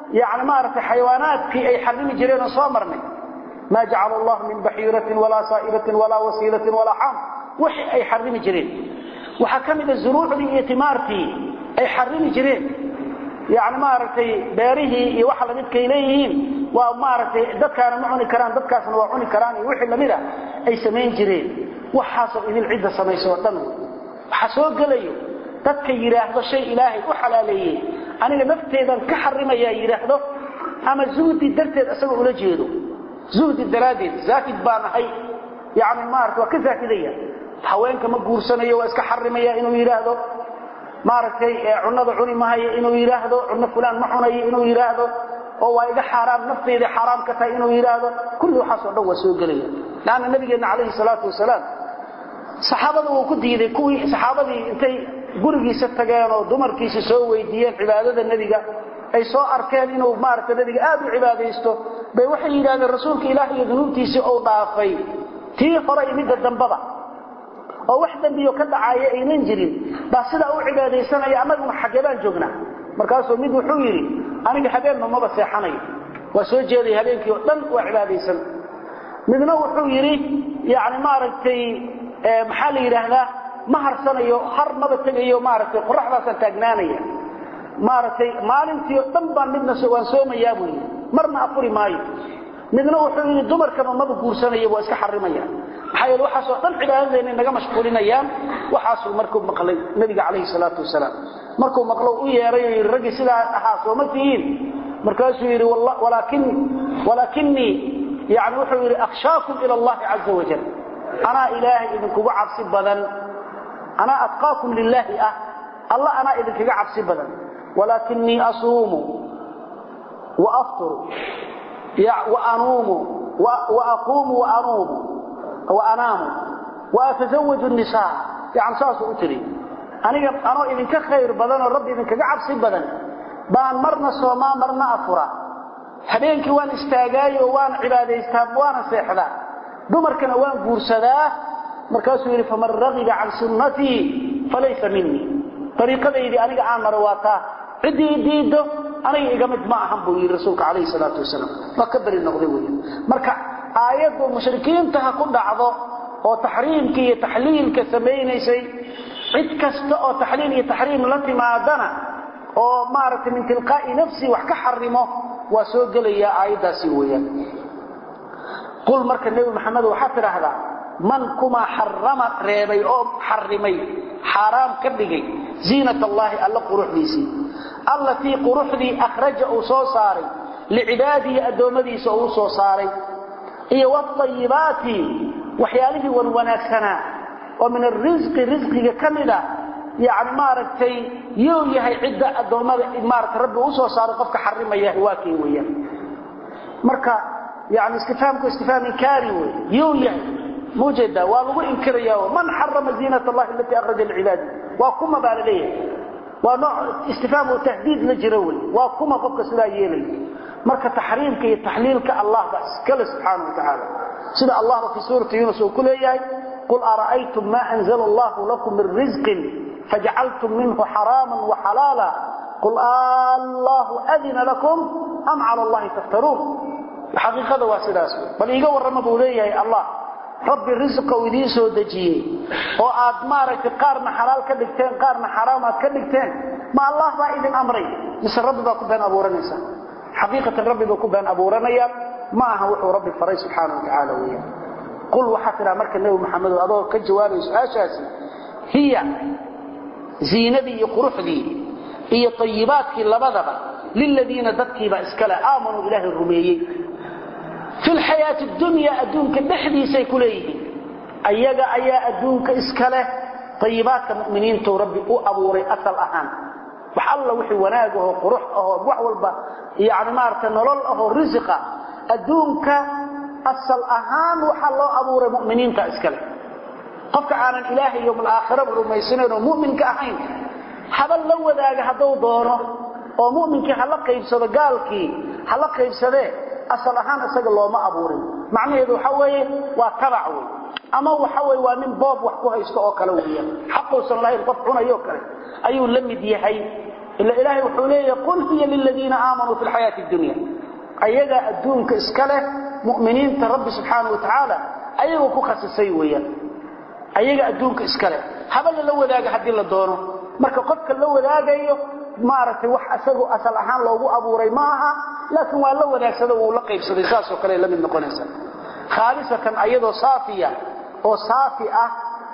Speaker 2: yani maaragtay xayawaanaadkii ay xarimi jireen oo soo marnay maa jacala allahu min baxiiratin walaa saa'iratin walaa wasiilatin walaa xam wixii ay xarimi jireen waxaa ka mid a zuruucdii iyo timaartii ay xarimi jireen yani maaragtay beerihii iyo waxa lamidkay leeyihiin waa maaragtay dadkaana ma cuni karaan dadkaasna waa cuni karaan iyo wixii lamid a ay samayn jireen waxaasoo idil cidda samaysa oo dhan waxaa soo gelayo dadka yidhaahdo shay ilaahay u xalaaleeyey aniga nafteedan ka xarimayaa yidhaahdo ama zuhdi darteed isagoo ula jeedo zuhdi daraaddeed zaahid baan ahay yani maarata waa ka zaahidaya haweenka ma guursanayo waa iska xarimaya inuu yidhaahdo maaragtay cunada cuni mahayo inuu yidhaahdo cunno fulaan ma cunayo inuu yidhaahdo oo waa iga xaaraam nafteyda xaaraam ka tahay inuu yidhaahdo kulli waxaasoo dhan waa soo gelaya laanna nabigeenna calayhi salaatu wasalaam saxaabada wuu ku diiday kuwii saxaabadii intay gurigiisa tageen oo dumarkiisa soo weydiiyeen cibaadada nebiga ay soo arkeen inuu maaragta nebiga aad u cibaadaysto bay waxay yidhahdeen rasuulka ilaah iyo dunuubtiisii ou dhaafay tii hore iyo midda dambaba oo wax dembiyo ka dhacaaya aynan jirin baa sidaa u cibaadaysanaya annaguna xaggee baan joognaa markaasuu mid wuxuu yidhi aniga habeenba maba seexanayo waa soo jeedaya habeenkii oo dhan waa cibaadaysan midna wuxuu yidhi yani maaragtay maxaa la yidhaahdaa ma harsanayo har maba tegayo maaragtay qoraxdaasaan taagnaanaya maaragtay maalintii oo dhan baan midna waan soomayaa buu yidhi marna afuri maayo midna wuxuu yidhi dumarkaba maba guursanaya waa iska xarimaya maxaa yeele waxaasoo dhan cibaadadeena naga mashquulinayaan waxaasuu markuu maqlay nebiga calayhi salaatu wasalaam markuu maqlo u yeeray oo yidhi raggii sidaa ahaa sooma tihiin markaasuu yidhi walaakinii yani wuxuu yidhi akhshaakum ila allahi caza wajal anaa ilaahay idinkugu cabsi badan anaa atqaakum lilaahi ah alla anaa idinkaga cabsi badan walaakinii asuumu wa afturu waanuumu waaquumu waanuumu waanaamu waatazawaju nisaa yani saasuu u tiri aniga anoo idinka khayr badanoo rabbi idinkaga cabsi badan baan marna soomaa marna afura habeenkii waan istaagaayo waan cibaadaystaa waana seexdaa dumarkana waan guursadaa markaasuu yidhi faman ragiba can sunnatii falaysa minii ariiqadaydii aniga aan maro waa taa ciddii diiddo aniga iga mid ma ahan buu yidhi rasuulka calayhi salaatu wasalaam waa ka beri noqday wey marka aayaddu mushrikiinta ha ku dhacdo oo taxriimka iyo taxliilka samaynaysay cid kasta oo taxliil iyo taxriim la timaadana oo maaragtay min tilqaa'i nafsi wax ka xarimo waa soo gelayaa aayaddaasi weeyaan qul marka nebi maxamed waxaad tidhaahdaa man kumaa xarama reebay oo xarimay xaaraam ka dhigay ziinat allaahi alla quruxdiisii allatii quruxdii akhraja uu soo saaray licibaadihi addoommadiisa uu soo saaray iyo waayibaati waxyaalihii wan wanaagsanaa oo min arisqi risqiga ka mida yani maaragtay yuu yahay cidda addoommada maarata rabbi u soo saaray qofka xarimaya waa kii weeyaan marka yani istifaamku istifaam inkaari wey yuu yahay mujeeda waa lagu inkiraya man xarama ziinat allahi alatii akhraja licibaadi waa kuma baa la leeyahay waa nooc istifaamu tahdiid la jiro wey waa kuma qofka sidaa yeelaya marka taxriimka iyo taxliilka allah ba iskale subxaana wa tacaala sida allahba fii suurati yunus uu ku leeyahay qul ara'aytum ma anzala allahu lakum min rizqin fajacaltum minhu xaraama waxalaala qul allahu adina lakum am cala allahi taftaruun xaqiiqada waa sidaas bal iiga warrama buu leeyahay allah rabbi risqa uu idiin soo dejiyey oo aad maaragtay qaarna xalaal ka dhigteen qaarna xaraam aad ka dhigteen ma allah baa idin amray mise rabbi baa ku been abuuranaysa xaqiiqatan rabbi buu ku been abuuranaya ma aha wuxuu rabbi faray subxaana wa tacaala weeyaan qul waxaa tidhaha marka nebi maxamedo adoo ka jawaabaya su-aashaasi hiya ziinadii iyo quruxdii iyo tayibaadkii labadaba liladiina dadkiiba iskale aamanuu ilaahay rumeeyey fi lxayaati dunya adduunka dhexdiisay ku leeyihiin ayaga ayaa adduunka iska leh ayibaadka muminiintuu rabbi u abuuray asal ahaan wax alla wixii wanaag ahoo qurux ahoo wax walba yani maarata nolol ahoo risiqa adduunka asal ahaan waxaa loo abuuray muminiinta iska leh qofka aanan ilaahay yowmalaakhiraba rumaysanayn oo muminka ahayn haba la wadaaga hadduu doono oo muminkii hala qaybsado gaalkii hala qaybsadee asal ahaan isaga looma abuurin macnaheedu waxa weeye waa tabac wey ama waxa way waa nin boob wax ku haysto oo kale weeyaan xaqoosan lahayn qof cunayo kale ayuu la mid yahay ila ilaahay wuxuu leeyahay qul hiya liladiina aamanuu fi lxayaati dunya ayaga adduunka iska leh mu'miniinta rabbi subxaana wa tacaala ayagoo ku khasisay weeyaan ayaga adduunka iska leh haba lala wadaaga haddii la doono marka qofka la wadaagayo maaragtay wax isagoo asal ahaan loogu abuuray ma aha laakiin waa la wadaagsada wuu la qaybsaday saasoo kale la mid noqonaysa khaalisatan ayadoo saafiya oo saafi ah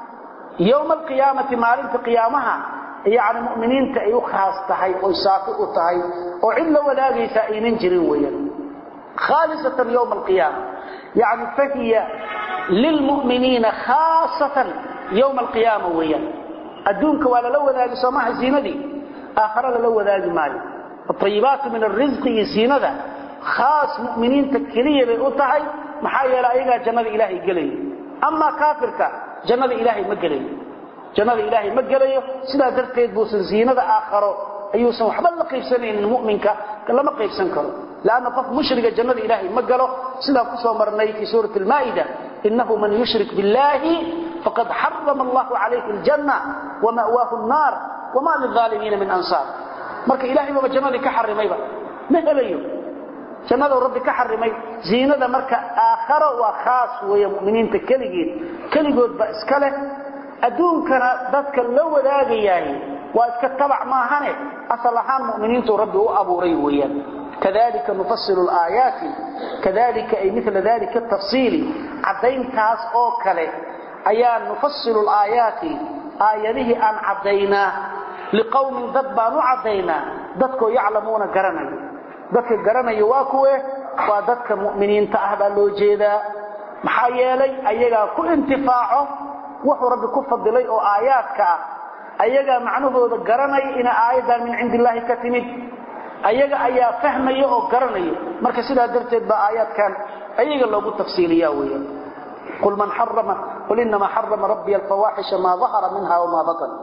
Speaker 2: yowma alqiyaamati maalinta qiyaamaha yani mu'miniinta ay u khaas tahay oy saafi u tahay oo cid la wadaagaysa aynan jirin weeyaan khaalisatan yowma alqiyaama yani fahiya lilmu'miniina khaasatan yowma alqiyaama weeyaan adduunka waa lala wadaagi soo maaha ziinadii aakhare lala wadaagi maayo ayibaatu min arisqi iyo ziinada khaas mu'miniinta keliya bay u tahay maxaa yeele ayagaa jannada ilaahay gelaya amaa kaafirka jannada ilaahay ma gelayo jannada ilaahay ma gelayo sidaa darteed buusan ziinada aakharo ayuusan waxba la qaybsanaynin mu'minka lama qaybsan karo lanna qof mushriga jannada ilaahay ma galo sidaan kusoo marnay fii suurati almaa'ida inahu man yushrik biاllahi faqad xarama allahu calayhi aljanna wama'waahu nnaar wama lilaalimiina min ansaar marka ilahay baba jannadii ka xarimayba ma helayo jannada rabbi ka xarimay ziinada marka aakharo waa khaas weeye mu'miniinta keligeed keligood ba iska leh adduunkana dadka la wadaagayaay waa iska tabac maahane asal ahaan mu'miniintu rabbi u abuuray weeyaan kadalika nufasilu laayaati kadalika ay mila dalika tafsiili caddayntaas oo kale ayaa nufasilu laayaati aayadihii aan caddaynaa liqowmin dad baan u caddaynaa dadkoo yaclamuuna garanayo dadka garanaya waa kuwe waa dadka mu'miniinta ah baa loo jeedaa maxaa yeelay ayagaa ku intifaaco wuxuu rabbi ku fadilay oo aayaadka ah ayagaa macnahooda garanaya ina aayaddan min cindi illaahi ka timid ayaga ayaa fahmaya oo garanaya marka sidaa darteed baa aayaadkan ayaga loogu tafsiiliya weeyaan qul man xarama qul inamaa xarama rabbiya alfawaaxisha maa dahara minha wamaa batan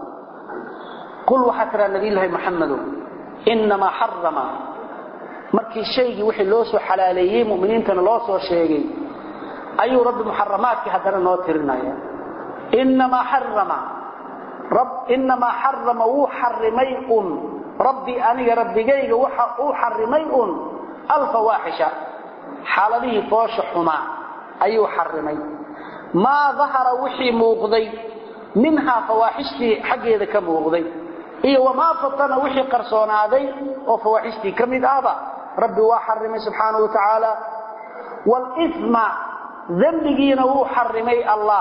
Speaker 2: qul waxaa tiraa nabiyullaahi maxamedow inamaa xarama markii shaygii wixii loo soo xalaaleeyey mu'miniintana loo soo sheegay ayuu rabbi muxaramaadkii haddana noo tirinaya inamaa xarama inamaa xarama wuu xarimay un rabbii aniga rabbigayga waxa uu xarimay un alfawaaxisha xaaladihii foosha xumaa ayuu xarimay maa dahara wixii muuqday minhaa fawaaxishtii xaggeeda ka muuqday iyo wamaa fatana wixii qarsoonaaday oo fawaaxishtii ka mid ahba rabbi waa xarimay subxaanahu wa tacaala wlima dembigiina wuu xarimay allah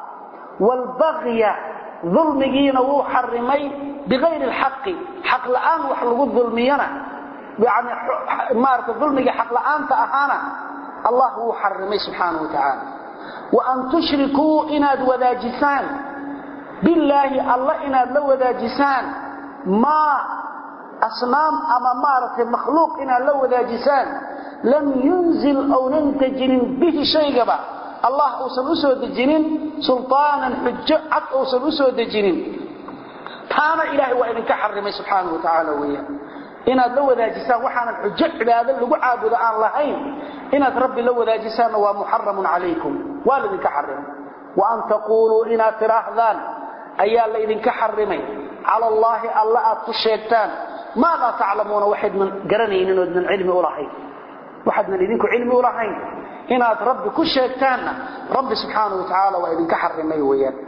Speaker 2: wlbagya dulmigiina wuu xarimay biayri lxaqi xaq la'aan wax lagu dulmiyana yani maarata dulmiga xaq la'aanta ahaana allah wuu xarimay subxaanahu wa tacaala waan tushrikuu inaad wadaajisaan billaahi alla inaad la wadaajisaan maa asnaam ama maaragtay makhluuq inaad la wadaajisaan lam yunzil ownan dejinin bihi shaygaba allah uusan u soo dejinin sulطaanan xujo cad uusan u soo dejinin taana ilaahay waa idinka xarimay subxaanahu wa tacaala weeyaan inaad la wadaajisaan waxaanan xujo cibaado lagu caabudo aan lahayn inaad rabbi la wadaajisaanna waa muxaramun calaykum waa laydinka xarimay wa an taquuluu inaad tidhaahdaan ayaa laydinka xarimay cala allaahi alla aad ku sheegtaan maa laa taclamuuna waxaydnan garanaynin oodnan cilmi ulahayn waxaadnan idinku cilmi ulahayn inaad rabbi ku sheegtaanna rabbi subxaanahu wa tacaala waa idinka xarimay weeyaan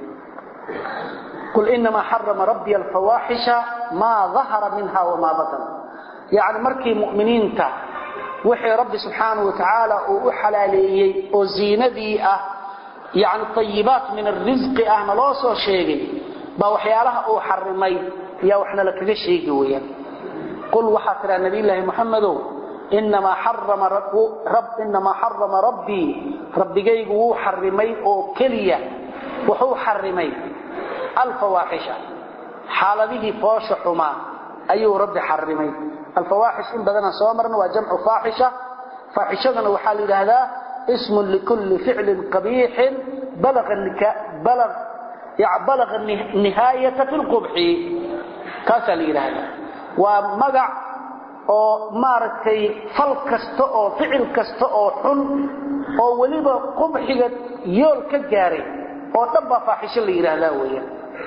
Speaker 2: qul inamaa xarama rabbiy alfawaaxisha maa dahara minha wamaa batan yacni markii mu'miniinta wixii rabbi subxaanahu wa tacaala uu u xalaaleeyey oo ziinadii ah yani ayibaat min arisqi ahna loo soo sheegay baa waxyaalaha uu xarimay yaa waxna la kaga sheegi weyaan qul waxaa tiraa nabiyllaahi muxamedow inamaa xarama rabbii rabbigaygu wuu xarimay oo keliya wuxuu xarimay alfawaaxisha xaaladihii foosha xumaa ayuu rabbi xarimay alfawaaxish in badanaan soo marna waa jamcu faaxisha faaxishadana waxaa la yidhaahdaa ismun likulli ficlin qabiixin balaga nihaayata fi lqubxi kaasaa la yidhaahdaa waa magac oo maaragtay fal kasta oo ficil kasta oo xun oo weliba qubxiga yool ka gaaray oo dhan baa faaxisho la yidhaahdaa weeyaan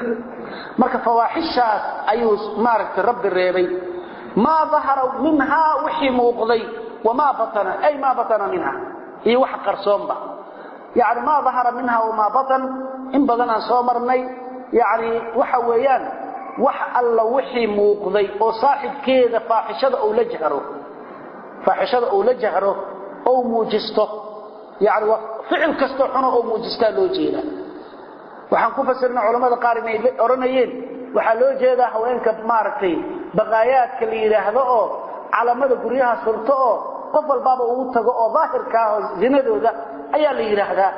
Speaker 2: marka fawaaxishaas ayuu maaragtay rabbi reebay maa dahara minhaa wixii muuqday wamaa batana ay maa batana minha iyo wax qarsoonba yani maa dahara minha wamaa batan in badan aan soo marnay yani waxa weeyaan wax alla wixii muuqday oo saaxibkeeda faaxishada ou la jahro faaxishada ou la jahro ou muujisto yani ficil kastoo xuno oo muujistaa loo jeedaa waxaan ku fasirna culamada qaar inay odhanayeen waxaa loo jeedaa haweenka maaragtay baqaayaadka la yidhaahdo oo calamada guryaha surto oo qof walbaaba ugu tago oo daahirka ah oo zinadooda ayaa la yidhaahdaa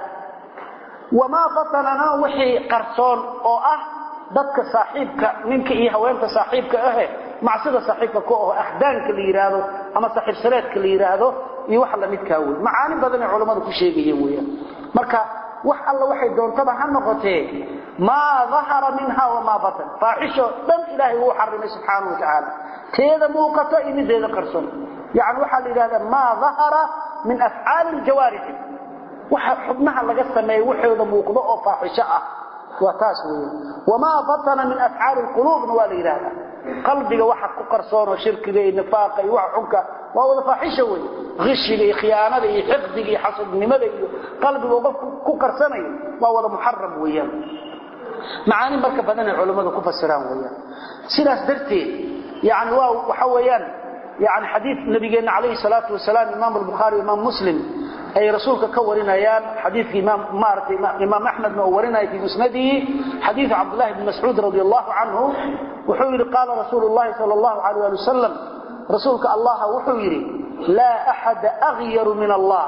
Speaker 2: wamaa batanana wixii qarsoon oo ah dadka saaxiibka ninka iyo haweenta saaxiibka ahe macsida saaxiibka ku aho akhdaanka la yidhaahdo ama saaxiib sareedka la yidhaahdo iyo wax lamidkaa wey macaani badanay culammadu ku sheegayeen weyaan marka wax alla waxay doontaba ha noqotee maa dahara minha wamaa batan faaxisho dhan ilaahay wuu xarimay subxaana wa tacaala teeda muuqato iyo mideeda qarsoon yani waxaa la yidhahdaa maa dahara min afcaali ljawaarixi waxa xubnaha laga sameeya waxooda muuqdo oo faaxisho ah waa taas weya wamaa batana min afcaali lquluubna waa la yidhahdaa qalbiga waxa ku qarsoonoo shirkiga iyo nifaaqa iyo waxa xunka waa wada faaxisho wey hishiga iyo khiyaanada iyo xiqdiga iyo xasadnimada iyo qalbiga qofku ku qarsanayo waa wada muxaram weeyaan macaani marka badanay culammadu ku fasiraan weeyaan sidaas darteed yani waa waxa weeyaan yani xadiid nabigeenna calayhi salaatu wasalaam imaam albukhaari imaam muslim ay rasuulka ka warinayaan xadiidka imaam maaragtay imaam axmedna uu warinaya fii musnadihi xadiidu cabdullahi bni mascuud radi allahu canhu wuxuu yidhi qaala rasuulu llahi sala allahu alayh ali wasalam rasuulka allaha wuxuu yidhi laa axada aghyaru min allah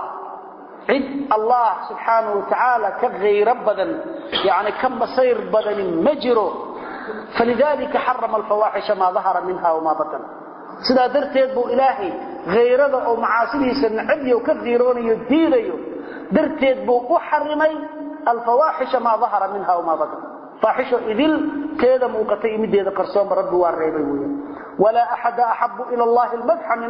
Speaker 2: cid allah subxaanahu watacaala ka hayro badan yani ka masayr badani ma jiro falidalika xarama alfawaaxisha maa dahara minha wamaa batan sidaa darteed buu ilaahay hayrada oo macaasidiisa nacabyo ka diiroonayo diidayo darteed buu u xarimay alfawaaxisha maa dahara minha wamaa batan faaxisho idil teeda muuqatay iyo mideeda qarsoonba rabbi waa reebay weya walaa axada axabu ila allahi lmadxa min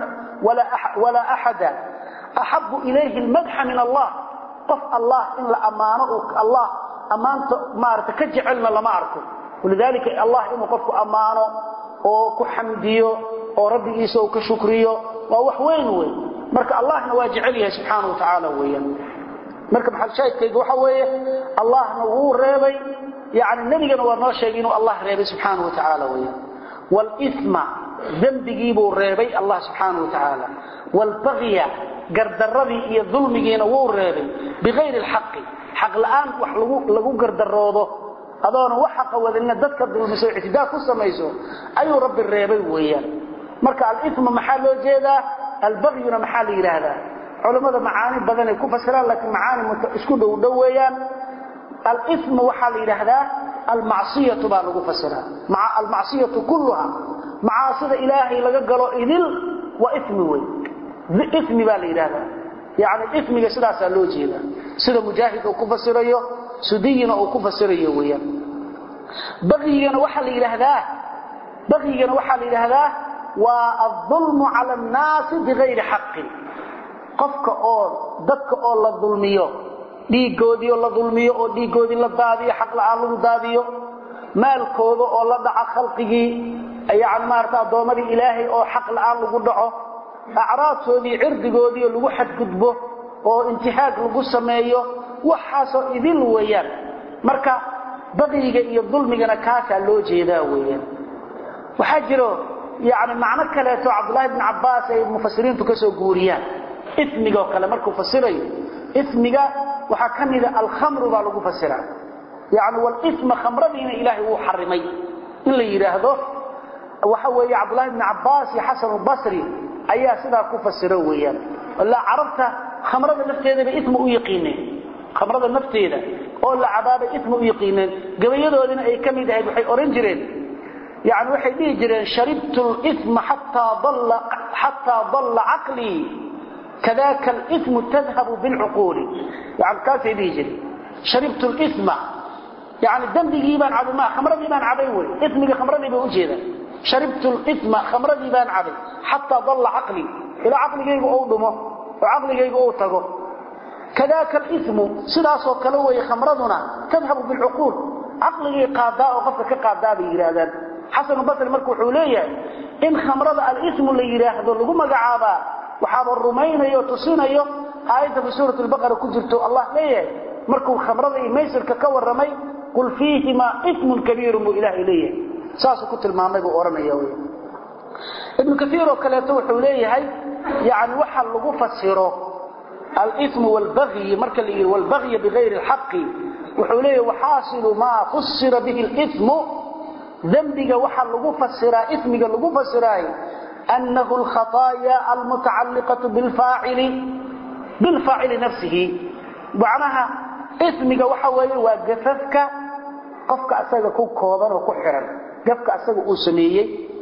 Speaker 2: walaa axada axabu ilayhi almadxa min allah qof allah in la ammaano allah ammaanta maarata ka jecelna lama arko walidaalika allah inuu qofku ammaano oo ku xamdiyo oo rabbigiisa uu ka shukriyo waa wax weyn wey marka allahna waa jecel yahay subxaana wa tacaala weeyaan marka maxalshaahidkayga waxa weeye allahna wuu reebay yani nebigana waa noo sheegay inuu allah reebay subxaana wa tacaala weeyaan wlima dembigiibuu reebay allah subxaana wa tacaala wlbagya gardaradii iyo dulmigiina wuu reebay bikayri lxaqi xaq la'aan wax lagu gardaroodo adoona wax xaqa wadalina dadka dulmiso ictidaa ku samayso ayuu rabbi reebay weeyaan marka alima maxaa loo jeedaa albagyuna maxaa la yidhaahdaa culammada macaani badanay ku fasiraan laakiin macaani isku dhow dhow weeyaan alima waxaa la yidhaahdaa almacsiyatu baa lagu fasiraa almacsiyatu kulluha macaasida ilaahay laga galo idil waa imi wey imi baa la yidhaahdaa yani imiga sidaasaa loo jeedaa sida mujaahid uu ku fasirayo sudiyina uu ku fasirayo weeyaan bagyigana waxaa la yidhaahdaa bagyigana waxaa la yidhaahdaa waa aulmu cala annaasi bigayri xaqin qofka oo dadka oo la dulmiyo dhiigoodiio la dulmiyo oo dhiigoodii la daadiyo xaq la'aan lagu daadiyo maalkooda oo la dhaco khalqigii yani maarata addoommadii ilaahay oo xaq la'aan lagu dhaco acraadkoodii cirdigoodiio lagu xadgudbo oo intihaag lagu sameeyo waxaasoo idil weeyaan marka bagyiga iyo dulmigana kaasaa loo jeedaa weeyaan waxaa jiro yani macno kaleeto cabdulahi bn cabaas ay mufasiriintu ka soo guuriyaan ismigoo kale markuu fasirayo ismiga waxaa ka mida alkhamru baa lagu fasiraa yani walisma khamradiina ilaahay wuu xarimay in la yidhaahdo waxa weeye cabdulahi bn cabaas iyo xasan basri ayaa sidaa ku fasiro weeyaan ilaa carabta khamrada nafteedaba isma u yaqiineen khamrada nafteeda oo la cabaabay isma u yaqiineen gabayadoodina ay ka mid ahayd waxay ohan jireen yani waxay dhihi jireen sharibtu lima xataa dalla caqlii kadaka alimu tadhabu bilcuquuli yani kaasay dhihi jireen sharibtu lima yani dembigii baan cabay ma khamradii baan cabay wey ismiga khamradii bay ujeedaan sharibtu lima khamradii baan cabay xataa dalla caqlii ilaa caqligaygu ou dhumo oo caqligaygu ou tago kadaaka alimu sidaasoo kale weeye khamraduna tadhabu bilcuquul caqligii qaadaa oo qofka ka qaadaa bay yidhaahdaan xasanu basri marka wuxuu leeyahay in khamrada alimu la yidhaahdo lagu magacaabaa waxaaba rumaynayo tusinayo aayadda fi suurat lbaqara ku jirto allah leeyahay markuu khamrada iyo maysirka ka warramay qul fiihimaa ismun kabiirun buu ilaahay leeyahay saasuu ku tilmaamay buu odhanaya wy ibnu kaiir oo kaleeto wuxuu leeyahay yani waxa lagu fasiro alimu wlbagyi marka la yidhi wlbagya bigayri lxaqi wuxuu leeyahay waxaasilu maa fusira bihi limu dembiga waxa lagu fasiraa ismiga lagu fasiraayo أنه الخطايا المتعلقة بالفاعل بالفاعل نفسه معناها اسمك وحوي وقففك قفك أساق كو كوضان وكو حرم قفك أساق أسميي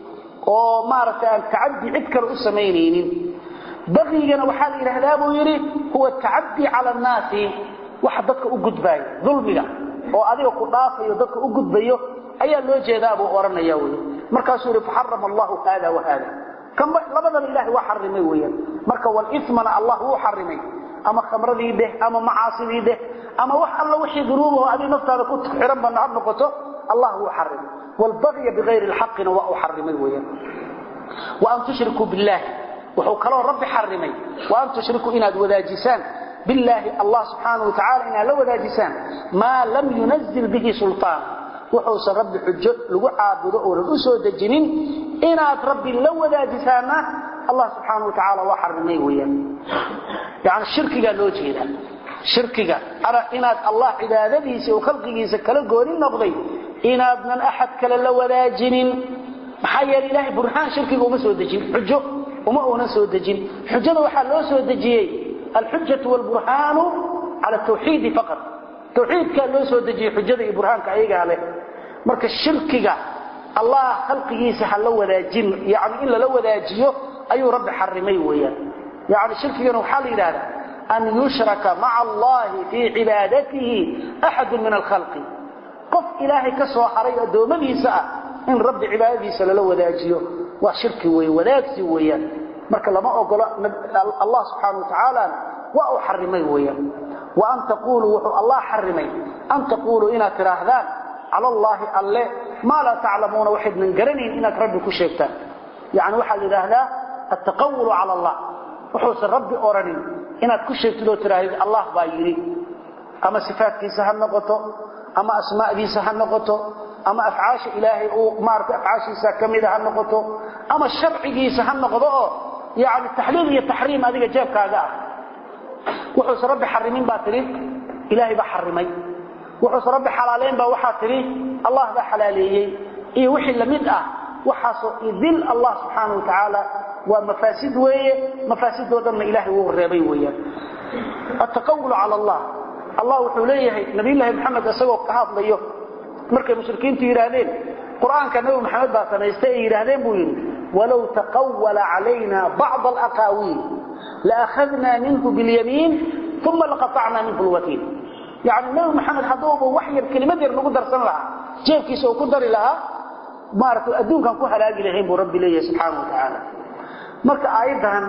Speaker 2: oo maaragtay aan tacaddi cid kale u samaynaynin baqigana waxaa la yidhaahdaa buu yidhi huwa tacaddi cala annaasi waxa dadka u gudbaayo dulmiga oo adiga ku dhaafayo dadka u gudbayo ayaa loo jeedaa buu odhanaya wey markaasuu yidhi faxarama allahu haada wa haada labadaba ilahay waa xarimay weyaan marka walismana allah wuu xarimay ama khamradii dheh ama macaasidii dheh ama wax alla wixii dunuubaho adiga naftaada ku xiran bana ha noqoto allah wuu xarimay wlbagya bigayri lxaqina waa u xarimay weyaan waan tushrikuu billaahi wuxuu kaloo rabbi xarimay waan tushrikuu inaad wadaajisaan billaahi allah subxaanau watacaala inaad la wadaajisaan maa lam yunazil bihi sulطaan wuxuusan rabbi xujo lagu caabudo oonan u soo dejinin inaad rabbi la wadaajisaana allah subxaana watacaala waa xarimay weyaan yani shirkigaa loo jeedaa shirkiga inaad allah cibaadadiisa oo khalqigiisa kala gooni noqday inaadnan axad kale la wadaajinin maxaa yeele ilaahay burhaan shirkiga uma soo dejin xujo uma uunan soo dejin xujada waxaa loo soo dejiyey alxujatu wlburhaanu cala tawxiidi faqat tawxiidkaa loo soo dejiyey xujada iyo burhaanka ayagaa leh marka shirkiga allah khalqigiisa ha la wadaajin yani in lala wadaajiyo ayuu rabbi xarimay weeyaan yani shirkigana waxaa la yidhahdaa an yushraka maca allahi fii cibaadatihi axadu min alkhalqi qof ilaahay ka soo haray addoommadiisa ah in rabbi cibaadadiisa lala wadaajiyo waa shirki wey wadaagsi weeyaan marka lama ogolo allah subxaana wa tacaalana waa uu xarimay weeyaan wa an taquluu wuxuu allah xarimay an taquuluu inaad tidhaahdaan cala allaahi alle maa laa taclamuuna waxaydnan garanayn inaad rabbi ku sheegtaan yani waxaa la yidhaahdaa altaqawulu cala allah wuxuusan rabbi oranin inaad ku sheegtid oo tidhaahdid allah baa yidhi ama sifaatkiisa ha noqoto ama asmaadiisa ha noqoto ama afcaasha ilaahay uu maarata afcaashiisa kamida ha noqoto ama sharcigiisa ha noqdo oo yani taxliil iyo taxriim adiga jeebkaaga ah wuxuusan rabbi xarimin baa tidhi ilaahay baa xarimay wuxuusan rabbi xalaaleyn baa waxaa tidhi allah baa xalaaleeyey iyo wixii lamid ah waxaasoo idil allah subxaana wa tacaala waa mafaasid weeye mafaasidoo dhanna ilahay wuu reebay weeyaan ataqawulu cala allah allah wuxuu leeyahay nabiyulaahi maxamed isagoo ka hadlayo markay mushrikiintu yidhaahdeen qur-aanka nabi maxamed baa samaystay ay yidhaahdeen buu yidhi walow taqawala calayna bacd alaqaawiil laakhadnaa minhu bilyamiin uma laqatacnaa minhu lwatiin yani nabi maxamed hadduuba wax yar kelimad yar nagu darsan lahaa jeebkiisa uu ku dari lahaa maarata adduunkaan ku halaagi lahayn buu rabbi leeyahay subxaana wa tacaala marka aayaddan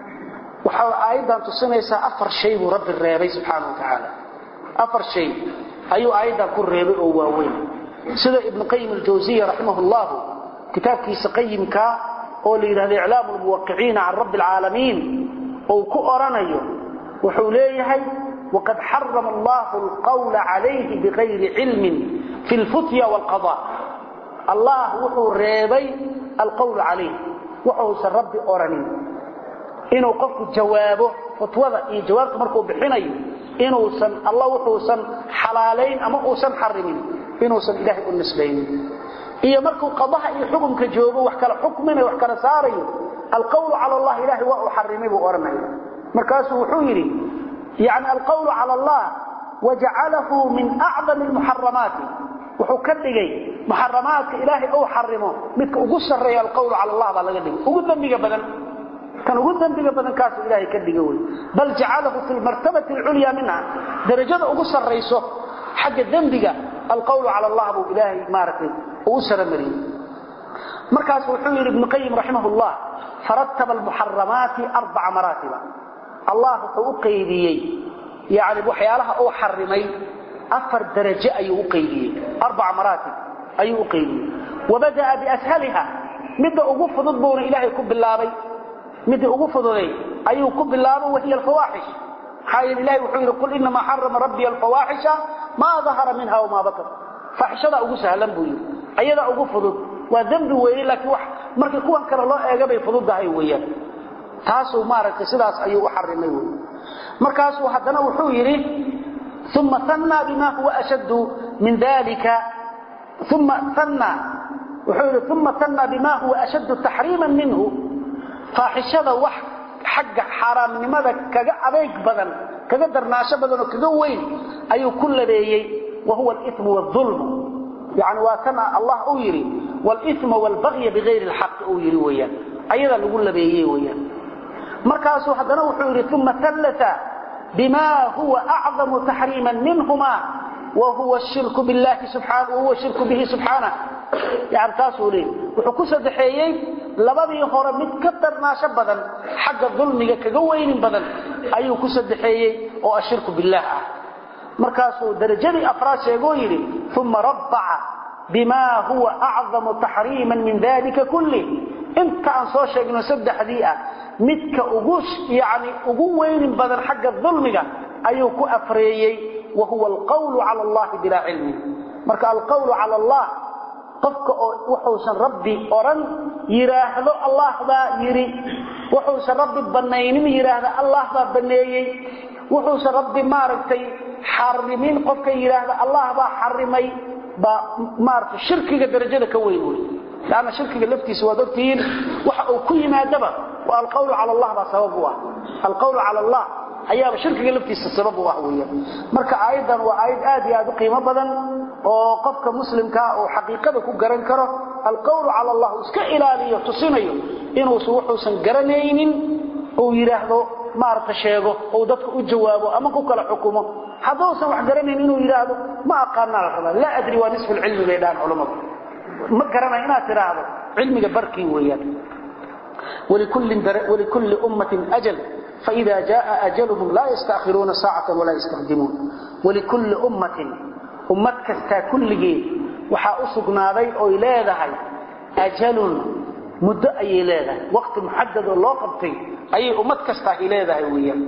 Speaker 2: waxaa aayaddan tusinaysaa afar shay buu rabbi reebay subxaana wa tacaala afar shay ayuu aayaddan ku reebay oo waaweyn sida ibnu qayim aljawsiya raximah llahu kitaabkiisa qayimkaa oo la yidhahdo iclaamu lmuwaqiciina can rabbi alcaalamiin ou ku oranayo wuxuu leeyahay waqad xarama allahu alqawla calayhi bigayri cilmin fi lfutya waalqada allah wuxuu reebay alqawlu calayh wuxuusan rabbi oranin inuu qofku jawaabo fatwada iyo jawaabta markuu bixinayo inuusan alla wuxuusan xalaalayn ama uusan xarimin inuusan ilaahay u nisbaynin iyo markuu qadaha iyo xukumka joogo wax kala xukminayo wax kala saarayo alqawlu cala allah ilahay waa uu xarimay buu odhanaya markaasuu wuxuu yidhi yani alqawlu cala allah wajacalahu min acdami lmuxaramaati wuxuu ka dhigay muxaramaadka ilaahay ou xarimo midka ugu sarreeya alqawlu cala allah baa laga dhigay ugu dembiga badan kan ugu dembiga badan kaasuu ilaahay ka dhiga wey bal jacalahu fi lmartabati alculyaa minha darajada ugu sarrayso xagga dembiga alqawlu cala allah buu ilaahay maaragtay ugu saramariyey markaas wuxuu yidhi ibnu qayim raximah llah farataba almuxaramaati arbaca maraatiba allah wuxuu u qaybiyey yani waxyaalaha uu xarimay afar darajo ayuu u qaybiyey arbaca maraatib ayuu u qaybiyey wabada'a biashaliha midda ugu fudud buuna ilaahay ku bilaabay midda ugu fududay ayuu ku bilaabay wahiya alfawaaxish maxaa yeele ilahay wuxuu yidhi qul inamaa xarama rabbiya alfawaaxisha maa dahara minha wamaa batar faaxishadaa ugu sahlan buu yidhi ayadaa ugu fudud waa dembi weeye laakiin wax markii kuwan kale loo eega bay fududdahay weeyaan taasuu maaragtay sidaas ayuu u xarimay wey markaasuu haddana wuxuu yidhi uma annaa bima huwa ashaddu min dalika uma annaa wuxuu yidhi uma annaa bima huwa ashaddu taxriiman minhu faaxishada wax xagga xaaraamnimada kaga adayg badan kaga darnaasho badan oo kaga weyn ayuu ku labeeyey wa huwa alimu waalulmu yani waa kana allah uu yidhi walisma waalbagya bigayri alxaqi uu yidhi weeyaan ayadaa lagu labeeyey weeyaan markaasuu haddana wuxuu yidhi uma allata bima huwa acdamu taxriiman minhuma wahuwa shirku billahi subxaana wahuwa shirku bihi subxaanah yani taasuu leeyay wuxuu ku saddexeeyey labadii hore mid ka darnaasho badan xagga dulmiga kaga weynin badan ayuu ku saddexeeyey oo ashirku billaah ah markaasuu darajadii afraad sheegoo yidhi uma rabbaca bima huwa acdamu taxriiman min dalika kulli inta aan soo sheegno saddexdii ah midka ugu yani ugu weynin badan xagga dulmiga ayuu ku afreeyey wa huwa alqawlu cala allahi bilaa cilmi marka alqawlu cala allah qofka oo wuxuusan rabbi odhan yidhaahdo allah baa yidhi wuxuusan rabbi bannaynin yidhaahda allah baa banneeyey wuxuusan rabbi maaragtay xarimin qofka yidhaahda allah baa xarimay baa maaragtay shirkiga darajada ka weyn wey lanna shirkiga laftiisa waad ogtihiin waxa uu ku yimaadaba waa alqawlu cala allah baa sabab u ah alqawlu cala allah ayaaba shirkiga laftiisa sabab u ah weeyaan marka aayaddan waa aayad aad iyo aad u qiimo badan oo qofka muslimkaa uu xaqiiqada ku garan karo alqawlu cala allah uu iska ilaaliyo tusinayo inuusan wuxuusan garanaynin uu yidhaahdo maaragta sheego uu dadka u jawaabo ama ku kala xukumo hadduusan wax garanayn inuu yidhaahdo ma aqaanaa la rabaa laa adri waa nisfu lcilmi bay dhahan culammadu ma garanay inaad tidhaahdo cilmiga barkii weeyaan walikulli ummatin ajal faida jaa ajaluhum laa yastaakhiruuna saacatan walaa yastaqdimuun walikulli ummatin ummad kastaa kulligeed waxaa u sugnaaday oy leedahay ajalun muddo ayay leedahay waqti muxadad oo loo qabtay ayay ummad kastaahi leedahay weeyaan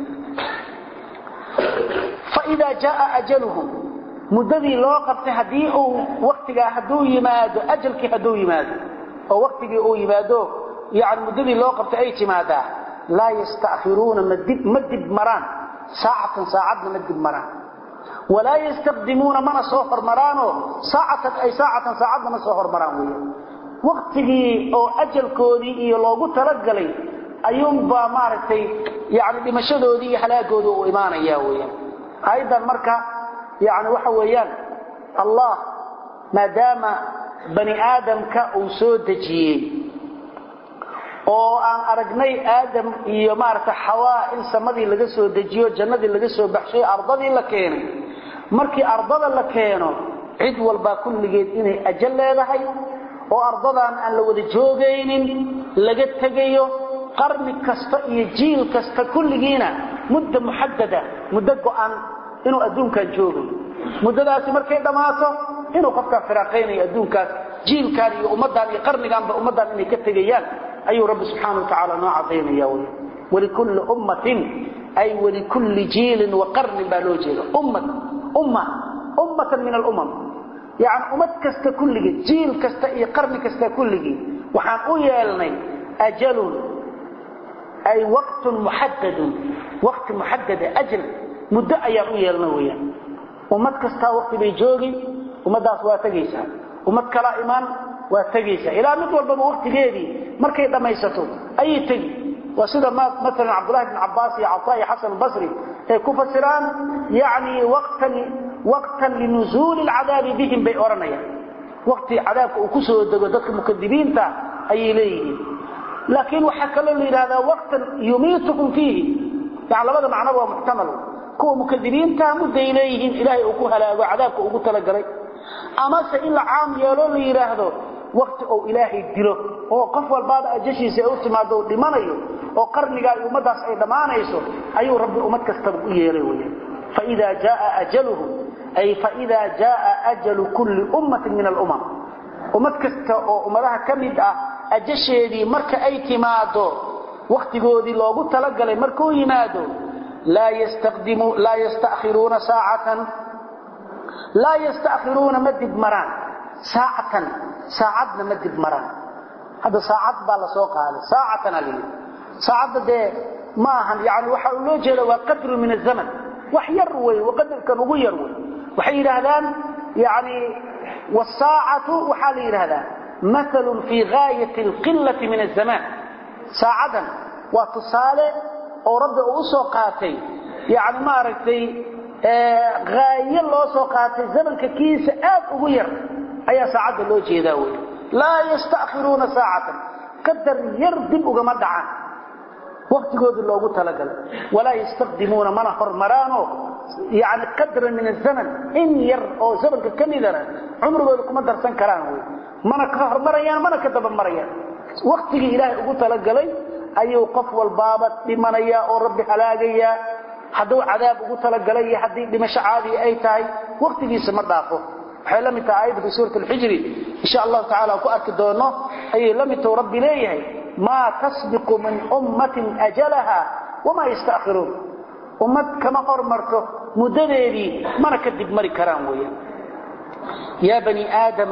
Speaker 2: faidaa jaaa ajaluhum muddadii loo qabtay haddii uu waktigaa hadduu yimaado ajalkii hadduu yimaado oo waktigii uu yimaado yani muddadii loo qabtay ay timaadaa laa yasta'khiruuna ma dib maraan saacatan saacadna ma dib maraan walaa yastaqdimuuna mana soo hormaraanoo saacatan ay saacatan saacadna ma soo hormaraan weya waktigii oo ajalkoodii iyo loogu talagalay ayuunbaa maaragtay yani dhimashadoodii iyo halaagooda uu imaanaya weyaan aayaddan marka yani waxa weeyaan allah maadaama bani aadamka uu soo dejiyey oo aan aragnay aadam iyo maaragta xawaa in samadii laga soo dejiyo jannadii laga soo baxshay ardadii la keenay markii ardada la keeno cid walbaa kulligeed inay ajal leedahay oo ardadan aan la wada joogaynin laga tegayo qarni kasta iyo jiil kasta kulligiina mudda muxadada muddo go'an inuu adduunkan joogayo muddadaasi markay dhammaato inuu qofkaa firaaqaynayo adduunkaas jiilkan iyo ummaddan iyo qarniganba ummaddan inay ka tegayaan ayuu rabbi subxaana watacaala noo cadaynaya wy walikulli ummatin ay walikulli jiilin wa qarnin baa loo jeeda ummad umma ummatan min alumam yani ummad kasta kulligii jiil kasta iyo qarni kasta kulligii waxaan u yeelnay ajalun ay waqtun muxadadun waqti muxadada ajal muddo ayaan u yeelna weyaan ummad kastaa waqti bay joogi ummaddaas waa tegaysaa ummad kalaa imaan waa tegaysaa ilaa mid walbaba waqtigeedii markay dhammaysato ayay tegi waa sida maalan cabdullahi bn cabbaas iyo cataa iyo xasan albasri ay ku fasiraan yani waqtan waqtan linuzuuli alcadaabi bihim bay odhanayaan waqti cadaabka uu ku soo dego dadka mukadibiinta ayay leeyihiin laakiin waxaa kaloo la yidhahdaa waqtan yumiitukum fiihi yani labada macnoba waa muxtamal kuwa mukadibiinta mudday leeyihiin ilaahay uu ku halaago cadaabka ugu talagalay amase in la caam yeelo la yidhaahdo wakti ou ilaahay dilo oo qof walbaaba ajashiisa ay u timaado dhimanayo oo qarnigaa iyo ummaddaas ay dhammaanayso ayuu rabbi ummad kastaba u yeelay weyaan faida jaaa ajaluhum ay faida jaaa ajalu kulli ummatin min alumam ummad kasta oo ummadaha ka mid ah ajasheedii marka ay timaado wakhtigoodii loogu talagalay markuu yimaado laa yastakhiruuna saacatan laa yastakhiruuna ma dib maraan saacatan saacadna ma dib maraan hadda saacad baa la soo qaaday saacatana la yidhi saacadda dee ma ahan yani waxa loo jeeda waa qadru min azaman wax yar wey qadarkan ugu yar wey waxay yidhaahdaan yani wsaacatu waxaa la yidhaahdaa maalun fii gaayat alqilati min azamaan saacadan waa tusaale oo rabbi uu usoo qaatay yani maaragtay haayo loo soo qaatay zamanka kiisa aad ugu yar ayaa saacadda loo jeedaa wey laa yastakhiruuna saacatan qadar yar dib ugama dhacaan waktigoodii loogu talagalay walaa yastaqdimuuna mana hormaraanoo yani qadran min azaman in yar oo zamanka ka midana cumrigooda kuma darsan karaan wy mana ka hormarayaan mana ka dabamarayaan waktigii ilaahay ugu talagalay ayuu qof walbaaba dhimanaya oo rabbi halaagayaa hadduu cadaab ugu talagalay iyo haddii dhimasho caadiya ay tahay waktigiisa ma dhaafo waxay la mid tahay aayadda fi suurat alxijri insha allahu tacala aan ku arki doono ayay la mid tahu rabbi leeyahay maa tasbiqu min ummatin ajalaha wamaa yastakhiruun ummad kama hormarto muddadeedii mana ka dib mari karaan weeyaan ya bani aadama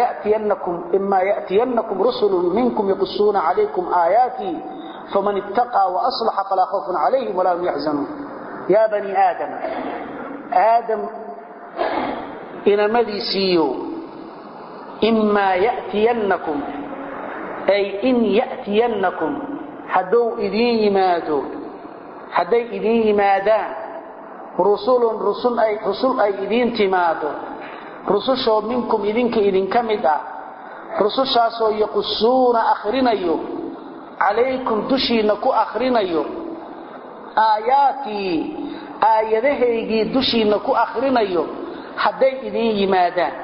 Speaker 2: ima yأtiyanakum rusulu minkum yaqusuuna calaykum aayaatii faman ittaqaa وaصlaxa falaa khawfun calayhim walaa hum yaxzanuun ya bani aadama aadam inamadiisiiyo imaa yأtiyanakum ay in yأtiyanakum hadduu idiin yimaado hadday idiin yimaadaan rusulun rusul ay idiin timaado rusushoo minkum idinka idinka mid ah rusushaasoo yaqusuuna akhrinayo calaykum dushiinna ku akhrinayo aayaatii aayadahaygii dushiinna ku akhrinayo hadday idiin yimaadaan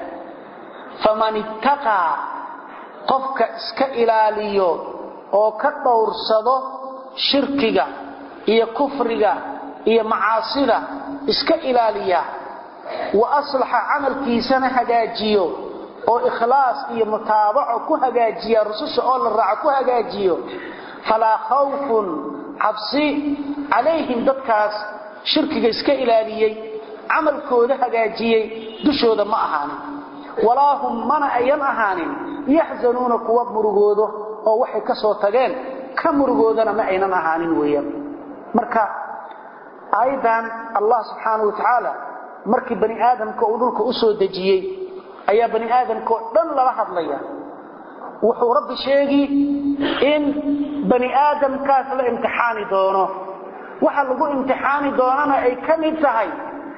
Speaker 2: faman ittaqaa qofka iska ilaaliyo oo ka dhowrsado shirkiga iyo kufriga iyo macaasida iska ilaaliya wa aslaxa camalkiisana hagaajiyo oo ikhlaas iyo mutaabaco ku hagaajiya rususha oo la raaco ku hagaajiyo falaa khawfun cabsi calayhim dadkaas shirkiga iska ilaaliyey camalkooda hagaajiyey dushooda ma ahaanin walaa hum mana ayan ahaanin yaxzanuuna kuwa murugoodo oo waxay ka soo tageen ka murugoodana ma aynan ahaanin weeyaan marka aayaddan allah subxaana wa tacaala markii bani aadamka uu dhulka u soo dejiyey ayaa bani aadamka oo dhan lala hadlaya wuxuu rabbi sheegi in bani aadamkaas la imtixaani doono waxa lagu imtixaani doonana ay ka mid tahay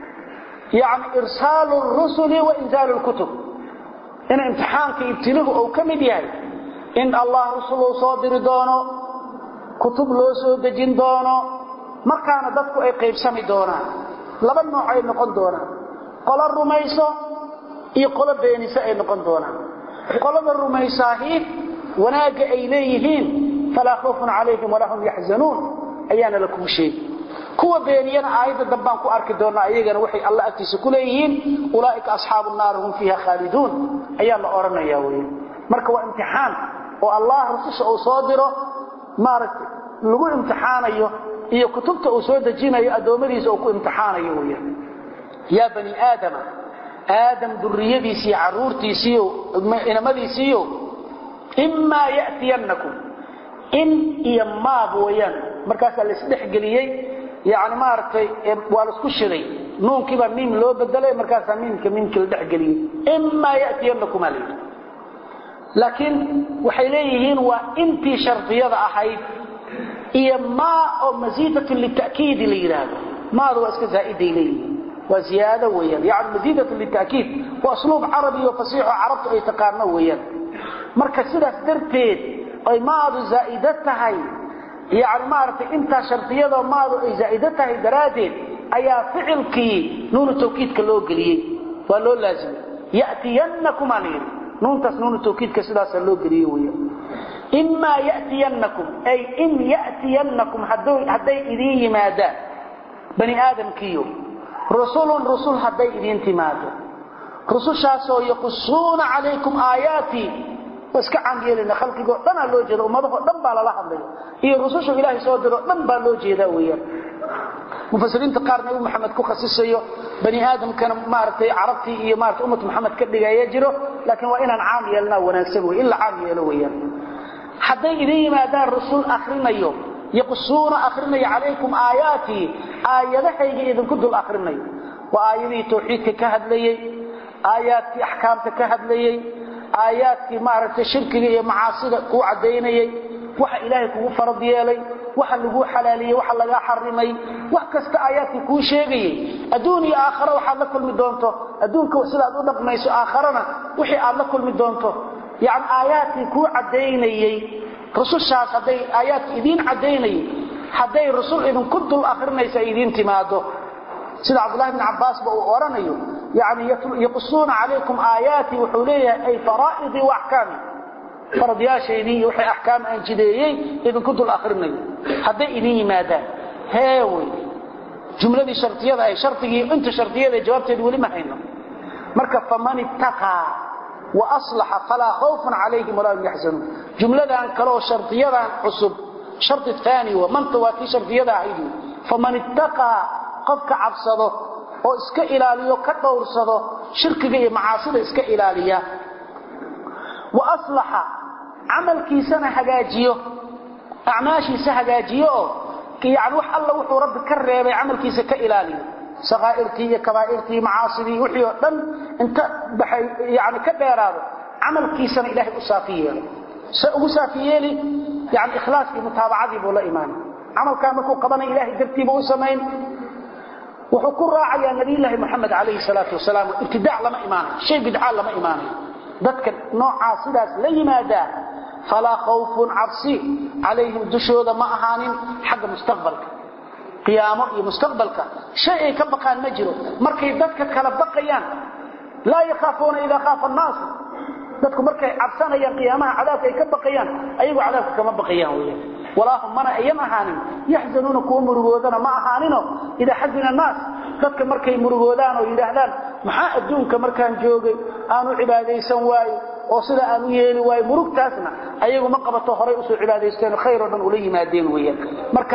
Speaker 2: yani irsaalu rusuli wa inzaalu lkutub in imtixaanka ibtiluhu uu ka mid yahay in allah rusul uu soo diri doono kutub loo soo dejin doono markaana dadku ay qaybsami doonaan laba nooc ay noqon doonaan qolo rumayso iyo qolo beeniso ay noqon doonaan qolada rumaysaahi wanaagga ay leeyihiin falaa khawfun calayhim walaa hum yaxzanuun ayaana la kuu sheegi kuwa beeniyana aayadda dambaan ku arki doonaa iyagana waxay alla agtiisa ku leeyihiin ulaa'ika asxaabu naari hum fiiha khaaliduun ayaa la odhanaya wey marka waa imtixaan oo allah rususha uu soo diro maaragtay lagu imtixaanayo iyo kutubta uu soo dejinayo addoommadiisa uu ku imtixaanayo weeyaan yaa bani aadama aadam duriyadiisiiyo caruurtiisiiyo inamadiisiiyo imaa ya'tiyannakum in iyo maab weeyaan markaasaa la isdhexgeliyey yani maaragtay waa la isku shiday nuunkiibaa miim loo bedelay markaasaa miimka miimkii la dhexgeliyey imaa ya'tiyannakum aa layidhi laakiin waxay leeyihiin waa intii shardiyada ahayd iyo maa oo masiidatun lita'kiidi la yidhaahdo maada waa iska zaa'iday leeyihiin waa ziyaado weeyaan yani masiidatun lita'kiid waa asluub carabi oo fasiixo carabtu ay taqaano weeyaan marka sidaas darteed ay maadu zaa'ida tahay yani maaragtay intaa shardiyadoo maadu ay zaa'ida tahay daraaddeed ayaa ficilkii nuunu tawkiidka loo geliyey waa loo laazimay ya'tiyannakum aa la yidhi nuuntaas nuunu tawkiidka sidaasaa loo geliyey weeyaan imaa ya'tiyannakum ay in ya'tiyannakum hadday idiin yimaadaan bani aadamkiiyo rusulun rusul hadday idiin timaado rusushaasoo yaqusuuna calaykum aayaatii iska caamyeelina khalqigoo dhanaa loo jeeda ummadahoo dhan baa lala hadlaya iyo rusushu ilaahay soo diroo dhan baa loo jeedaa weeyaan mufasiriinta qaar nabi maxamed ku khasisayo bani aadamkana maaragtay carabtii iyo maarata ummat maxamed ka dhigaya jiro laakiin waa inaan caam yeelnaa wanaagsan wey in la caam yeelo weeyaan hadday idin yimaadaan rusul akrinayo yaqusuuna akrinaya calaykum aayaatii aayadahayga idinku dul akrinayo waa aayadihii tawxiidka ka hadlayey aayaadkii axkaamta ka hadlayey aayaadkii maaragtay shirkiga iyo macaasida kuu caddaynayey waxa ilaahay kugu farad yeelay waxa laguu xalaaliyey waxa lagaa xarimay wax kasta aayaadkii kuu sheegayey adduun iyo aakhara waxaad la kulmi doonto adduunka sidaad u dhaqmayso aakharana wixii aad la kulmi doonto yani aayaadkii kuu caddaynayey rusushaas hadday aayaadkii idiin caddaynayay hadday rusul idinku dul akrinaysa idiin timaado sida cabdullahi bn cabbaasba uu odhanayo yani yaqusuuna calaykum aayaatii wuxuu leeyahay ay faraa'idii wa axkaami faradyaashaydii iyo waxay axkaam aan jideeyey idinku dul akrinayo hadday idin yimaadaan heewey jumladii shardiyada ay shardigii inta shardiyada jawaabteeda weli ma hayno marka faman ittaqaa wa aslaxa falaa khawfun calayhim walaa hum yaxzanuun jumladan kaleoo shardiyadan cusub shardi aani wa manta waa tii shardiyada ahayd faman ittaqaa qofka cabsado oo iska ilaaliyo ka dhowrsado shirkiga iyo macaasida iska ilaaliya wa aslaxa camalkiisana hagaajiyo acmaashiisa hagaajiyo oo yani wax alla wuxuu rabbi ka reebay camalkiisa ka ilaaliyo sakaa'irtii iyo kabaa'irtii macaasidii wixii oo dhan inta baxay yani ka dheeraado camalkiisana ilaahay u saafi yeelo se ugu saafi yeeli yani ikhlaaskii mutaabacadii buu la imaanay camalkaa markuu qabanay ilahay dartiiba u samayn wuxuu ku raacayaa nabiyulaahi moxamed calayhi salaatu wasalaam ibtidaac lama imaanayo shay bidca lama imaanayo dadka noocaa sidaas la yimaadaa falaa khawfun cabsi calayhim dushooda ma ahaanin xagga mustaqbalka qiyaamo iyo mustaqbalka shay ay ka baqaan ma jiro markay dadka kala baqayaan laa yakhaafuuna idaa khaafa annaas dadku markay cabsanayaan qiyaamaha cadaabka ay ka baqayaan ayagoo cadaabka kama baqayaan weya walaahum mana ayan ahaanin yaxzanuuna kuwa murugoodana ma ahaanino idaa xazina annaas dadka markay murugoodaan oo yidhaahdaan maxaa adduunka markaan joogay aanu cibaadaysan waayo oo sida aan u yeeli waayo murugtaasna ayagu ma qabato horay usoo cibaadaysteen khayr oo dhan ula yimaadeen weeyaan marka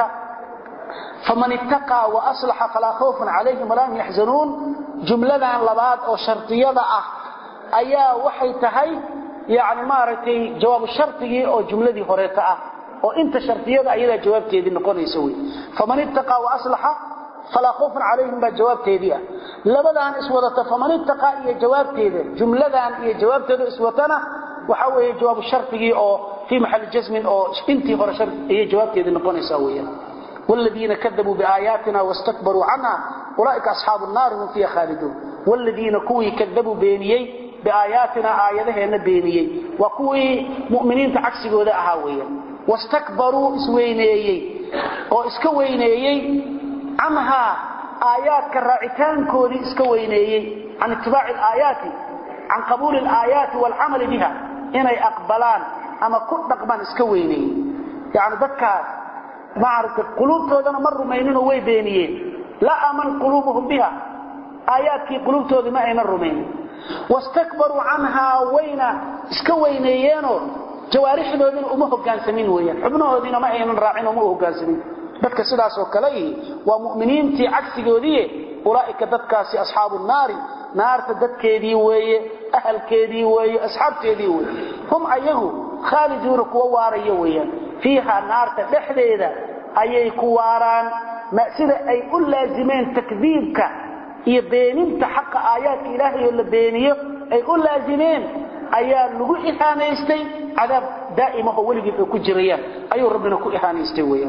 Speaker 2: faman ittaqaa wa aslaxa falaa khawfun calayhim walaa hum yaxzanuun jumladan labaad oo shardiyada ah ayaa waxay tahay yani maaragtay jawaabu shardigii oo jumladii horeeta ah oo inta shardiyada ayadaa jawaabteedii noqonaysa wey faman ittaqaa wa aslaxa falaa khawfun calayhim baa jawaabteedii ah labadaan iswadata faman ittaqaa iyo jawaabteeda jumladan iyo jawaabteeda iswatana waxa weeye jawaabu shardigii oo fii maxali jasmin oo intii hore ayay jawaabteedii noqonaysaa weeyaan والذين كذبوا بآياتنا واستكبروا عنها أولئك أصحاب النار هم فيها خالدون والذين كوي كذبوا بينيي بآياتنا آياتهن بينيي وكوي مؤمنين تعكسي قوة أهاوية واستكبروا اسوينيي أو اسكوينيي عنها آيات كالرعتان كودي اسكوينيي عن اتباع الآيات عن قبول الآيات والعمل بها إني أقبلان أما كل رقبان اسكوينيي يعني ذكر maaragtay quluubtoodana ma rumayninoo way beeniyeen laa aman quluubuhum biha aayaadkii quluubtoodii ma aynan rumaynin wastakbaruu canhaa wayna iska weyneeyeenoo jawaarixdoodiina uma hogaansamin weyaan xubnahoodiina ma aynan raacin uma hogaansamin dadka sidaasoo kale ihi waa mu'miniintii cagsigoodiie ulaa'ika dadkaasi asxaabu naari naarta dadkeedii weeye ahalkeedii weeye asxaabteedii weeye hum ayagu khaaliduuna kuwa waaraya weeyaan fiiha naarta dhexdeeda ayay ku waaraan sida ay u laazimeen takdiibka iyo beeninta xaqa aayaadka ilaahay oo la beeniyo ay u laazimeen ayaa lagu ihaanaystay cadaab daa'imahoo weligeed ay ku jirayaan ayuu rabbina ku ihaanaystay weeyaan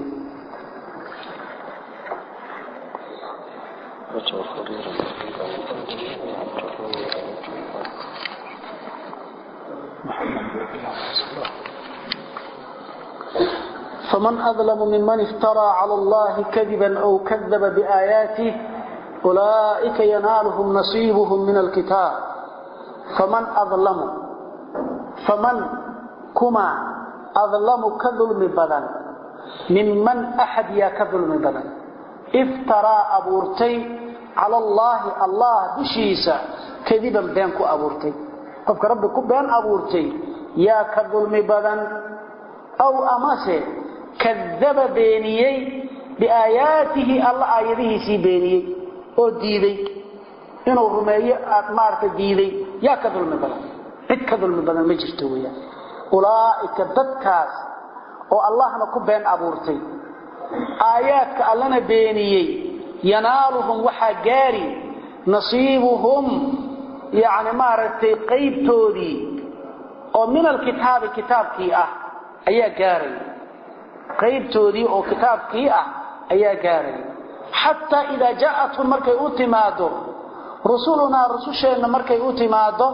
Speaker 2: فمن أظلم ممن افترى على الله كذبا أو كذب بآياته أولئك ينالهم نصيبهم من الكتاب فمن أظلم فمن كما أظلم كظلم بدن ممن أحد يا كظلم بدن افترى أبورتي cala allaahi allah dushiisa kadiban been ku abuurtay qofka rabbi ku been abuurtay yaa ka dulmi badan aw amase kadaba beeniyey biaayaatihi alla aayadihiisii beeniyey oo diiday inuu rumeeyo aad maarata diiday yaa ka dulmi badan cid ka dulmi badan ma jirto weyaan ulaa'ika dadkaas oo allahna ku been abuurtay aayaadka allana beeniyey yanaaluhum waxaa gaari nasiibuhum yani maaragtay qaybtoodii oo min alkitaabi kitaabkii ah ayaa gaaraya qaybtoodii oo kitaabkii ah ayaa gaaraya xataa idaa jaathum markay u timaado rusulunaa rususheenna markay u timaado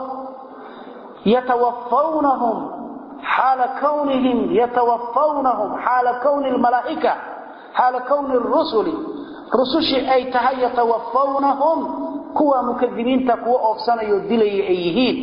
Speaker 2: yatawafawnahum xaala kawnihim yatawafawnahum xaala kowni lmalaa'ika xaala kowni rusuli rusushii ay tahay yatawafawnahum kuwa mukadibiinta kuwa oofsanayo dilaya ay yihiin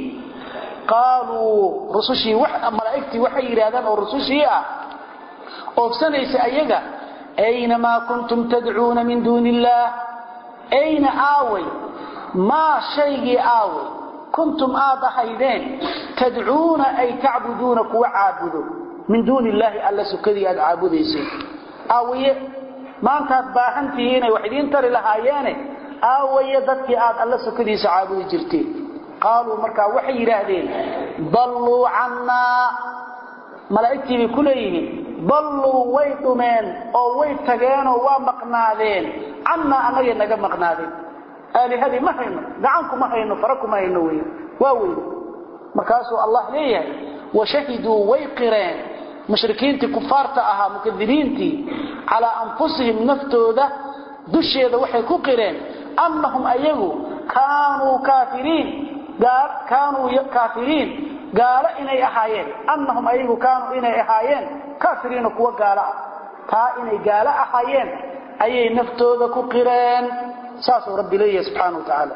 Speaker 2: qaaluu rusushii malaa'igtii waxay yidhaahdaan oo rusushii ah oofsanaysa ayaga aynamaa kuntum tadcuuna min duuni illaah ayna aaway maa shaygii aaway kuntum aad ahaydeen tadcuuna ay tacbuduuna kuwa caabudo min duuni illaahi alla sukadii aad caabudaysay aawaye maantaad baahan tihiinay wax idiin tari lahaayeene aawaye dadkii aad alla sukadiisa caabudi jirteen qaaluu markaa waxay yidhaahdeen dalluu cannaa malaa'igtii bay ku leeyihiin dalluu way dhumeen oo way tageenoo waa maqnaadeen cannaa annagay naga maqnaadeen aalihadii ma hayno gacanku ma hayno fara kuma hayno wey waa weyne markaasuu allah leeyahay washahiduu way qireen mushrikiintii kufaarta ahaa mukadibiintii calaa anfusihim naftooda dusheeda waxay ku qireen annahum ayagu kaanuu kaafiriin kaanuu kaafiriin gaalo inay ahaayeen annahum ayagu kaanuu inay ahaayeen kaafiriina kuwa gaalo ah taa inay gaalo ahaayeen ayay naftooda ku qireen saasuu rabbi leeyahay subxaana wa tacaala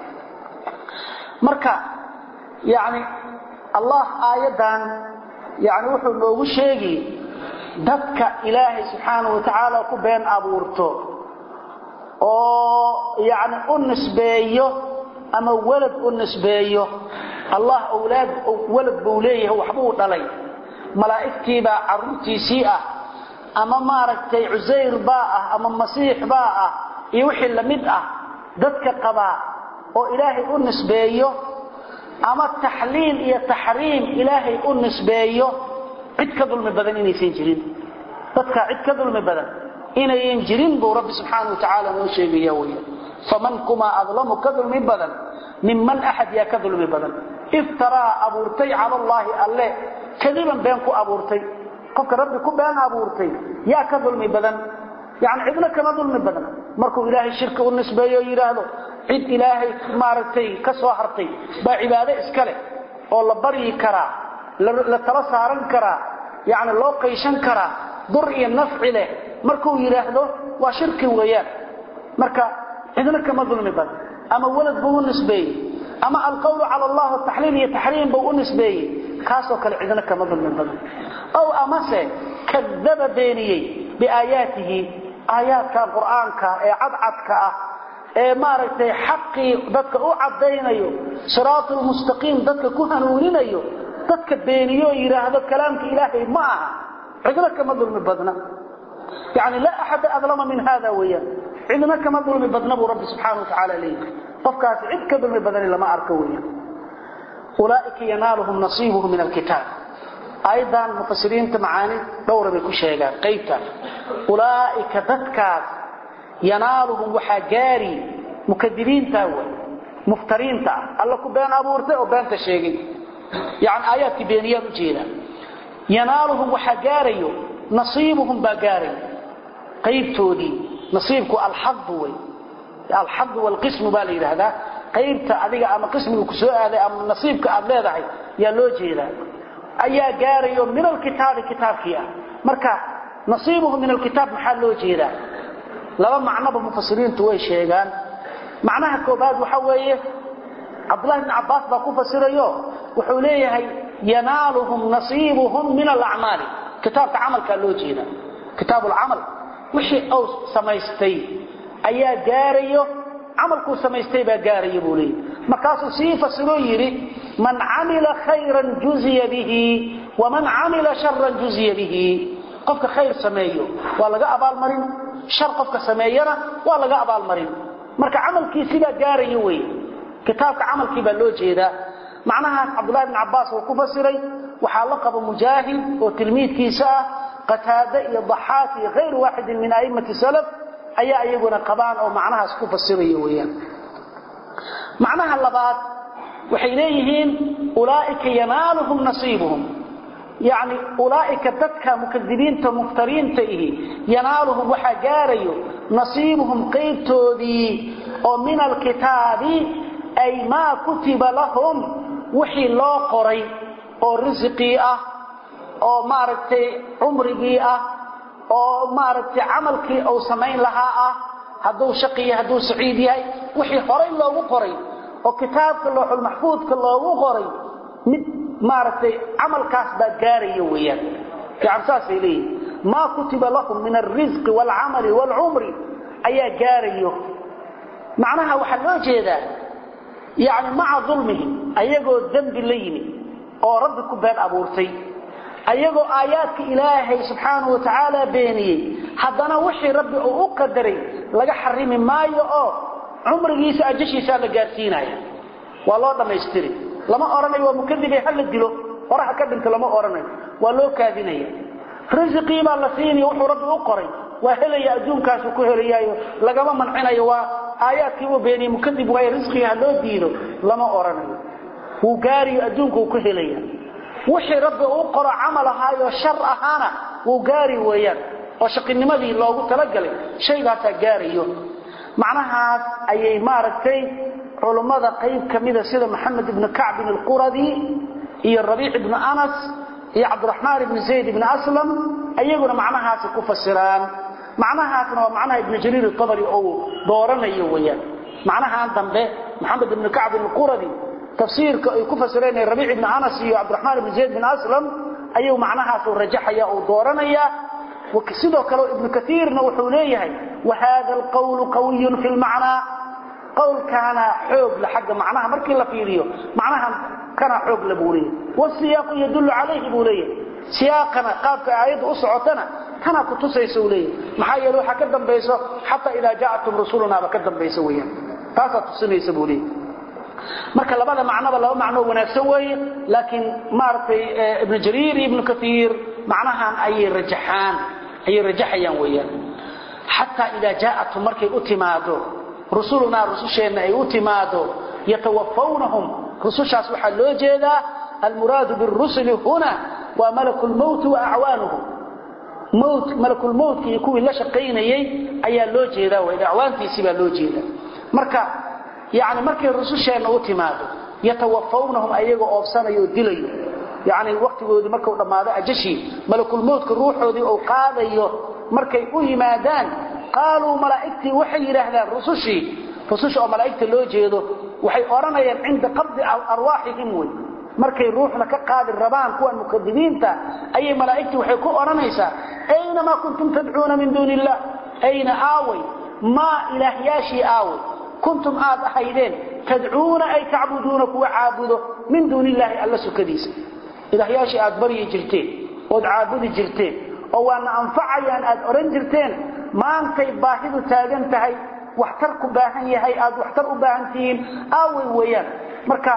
Speaker 2: marka yani allah aayaddan yani wuxuu noogu sheegi dadka ilaahay subxaana wa tacaala ku been abuurto oo yani u nisbeeyo ama walad u nisbeeyo allah awlaad walad buu leeyahay waxbuu dhalay malaa'igtiibaa carruurtiisii ah ama maaragtay cusayr baa ah ama masiix baa ah iyo wixii lamid ah dadka qabaa oo ilaahay u nisbeeyo ama taxliil iyo taxriim ilaahay u nisbeeyo cid ka dulmi badan inaysan jirin dadka cid ka dulmi badan inayan jirin buu rabbi subxaana wa tacaala noo sheegaya weya faman kumaa adlamu ka dulmi badan minman axad yaa ka dulmi badan iftaraa abuurtay cala allaahi alle kadiban been ku abuurtay qofka rabbi ku been abuurtay yaa ka dulmi badan yani cidna kama dulmi badan markuu ilaahay shirki u nisbeeyo yidhaahdo cid ilaahay maaragtay ka soo hartay baa cibaado iska leh oo la baryi karaa la tala saaran karaa yani loo qayshan karaa dur iyo nafci leh markuu yidhaahdo waa shirki weeyaan marka cidna kama dulmi badan ama walad buu u nisbeeyey ama alqawlu cala allah taxliil iyo taxriim buu u nisbeeyey kaasoo kale cidna kama dulmi badan ow amase kadaba beeniyey biaayaatihi aayaadkan qur'aanka ee cadcadka ah ee maaragtay xaqii dadka u caddaynayo siraatul mustaqiim dadka ku hanuuninayo dadka beeniyo yidhaahdo kalaamka ilaahay ma aha cidna kama dulmi badna yani laa axada adlama min hada weeyaan cidna kama dulmi badna buu rabbi subxaana wa tacaala leeyahay qofkaasi cid ka dulmi badani lama arko weeyaan ulaaika yanaaluhum nasiibuhum min alkitaab ayadan mufasiriinta macaani dhowra bay ku sheegaan qaybta ulaaika dadkaas yanaaluhum waxaa gaari mukadibiinta way muftariinta ah alla ku been abuurtay oo beenta sheegay yani aayaadkii beeniyaan ujeeda yanaaluhum waxaa gaarayo nasiibuhum baa gaarayo qaybtoodii nasiibku alxadu way alxadu walqismu baa la yidhaahdaa qaybta adiga ama qismiga ku soo aaday ama nasiibka aad leedahay yaa loo jeedaa ayaa gaarayo min alkitaabi kitaabkii ah marka nasiibuhu min alkitaab maxaa loo jeedaa laba macnoba mufasiriintu way sheegaan macnaha koobaad waxa weeye cabdullahi bn cabbaas baa ku fasirayo wuxuu leeyahay yanaaluhum nasiibuhum min alacmaali kitaabka camalkaa loo jeedaa kitaab lcamal wixii uu samaystay ayaa gaarayo camalkuu samaystay baa gaaraya buu leeyay markaasuu sii fasiloo yidhi man camila khayran juziya bihi waman camila sharan juziya bihi qofka khayr sameeyo waa laga abaalmarin shar qofka sameeyana waa laga abaalmarin marka camalkiisi baa gaaraya wey kitaabka camalkii baa loo jeedaa macnahaas cabdullahi bn cabbaas uu ku fasiray waxaa la qaba mujaahid oo tilmiidkiisa ah qataade iyo daxaak iyo hayru waaxidin min a'immati salaf ayaa iyaguna qabaan oo macnahaas ku fasiraya weeyaan macnaha labaad waxay leeyihiin ulaa'ika yanaaluhum nasiibuhum yacni ulaa'ika dadka mukadibiinta muftariinta ihi yanaaluhum waxaa gaarayo nasiibuhum qaybtoodii oo min alkitaabi ay maa kutiba lahum wixii loo qoray oo risiqii ah oo maaragtay cumrigii ah oo maaragtay camalkii uu samayn lahaa ah hadduu shaqiya hadduu saciid yahay wixii horay loogu qoray oo kitaabka looxulmaxfuudka loogu qoray mid maaragtay camalkaas baa gaaraya weeyaan yani saasay leeyihin maa kutiba lahum min alrisqi waalcamali waalcumri ayaa gaarayo macnaha waxaa loo jeedaa yani maca dulmihim ayagoo dembi la yimid oo rabbi ku been abuurtay ayagoo aayaadka ilaahay subxaanahu wa tacaala beeniyey haddana wixii rabbi uu u qadaray laga xarimi maayo oo cumrigiisa ajashiisaa la gaarsiinaya waa loo dhammaystiri lama odhanayo waa mukadibe ha la dilo horaha ka dhinto lama odhanayo waa loo kaadinaya risiqii baa la siinaya wuxuu rabbi u qoray waa helaya adduunkaasuu ku helayaayo lagama mancinayo waa aayaadkii uu beeniyey mukadib waayo risqiga ha loo diido lama odhanayo wuu gaariyo adduunka uu ku helaya wixii rabbi uu qoro camal ahaayo shar ahaana wuu gaari weeyaan oo shaqinimadii loogu talagalay shaygaasaa gaarayo macnahaas ayay maaragtay culummada qayb ka mida sida maxamed ibnu kacbin alquradi iyo rabiic ibnu anas iyo cabdiraxmaan ibni zayd ibni aslam ayaguna macnahaasi ku fasiraan macnahaasna waa macnaha ibnu jaliil abari ou dooranayo weeyaan macnahaan dambe maxamed ibnu kacbin alquradi tafsiirka ay ku fasireen rabiic ibn anas iyo cabdiraxmaan ibn zayd bin aslam ayuu macnahaas uu rajaxaya uu dooranaya sidoo kale ibnu kaiirna wuxuu leeyahay wahada alqawlu qawiyun fi lmacnaa qowlkaana xoog la xagga macnaha markii la fiiriyo macnahan kana xoog la buu leeyahay wasiyaaqu yadullu calayhi buu leeyahay siyaaqana qaabka aayadda u socotana kana ku tusaysa uu leeyahay maxaa yeele waxaa ka dambayso xataa idaa jaatum rusulunaba ka dambaysa weeyaan taasaa tusinaysa buu leeyahay marka labada macnoba laba macnoo wanaagsan weeye laakiin maaragtay ibnu jariir iyo ibnu kaiir macnahan ayay rajaxaan ayay rajaxayaan weeyaan xataa idaa jaatum markay u timaado rusulunaa rususheenna ay u timaado yatawafawnahum rusushaas waxaa loo jeedaa almuraadu birusuli huna waa malaku lmowti wa acwaanuhu mowt malakulmowtka iyo kuwii la shaqaynayey ayaa loo jeedaa w acwaantiisii baa loo jeedaa marka yani markay rususheenna u timaado yatawafawnahum ayagoo oobsanayo oo dilayo yani waktigoodii marku dhammaado ajashii malakulmowtka ruuxoodii ou qaadayo markay u yimaadaan qaaluu malaa'igtii waxay yidhaahdaan rusushii rususha oo malaa'igta loo jeedo waxay odhanayaan cinda qabdi arwaaxihim wey markay ruuxna ka qaadi rabaan kuwan mukadibiinta ayay malaa'igtii waxay ku odhanaysaa ayna maa kuntum tadcuuna min duuni illah ayna aaway maa ilaahyaashii aaway kuntum aad ahaydeen tadcuuna ay tacbuduuna kuwa caabudo min duuni illaahi alla sukadiisa ilaahyaashii aad baryi jirteen ood caabudi jirteen oo waana anfacayaan aad odhan jirteen maantay baahidu taagan tahay waxtar ku baahan yahay aad waxtar u baahan tihiin aaway weeyaan marka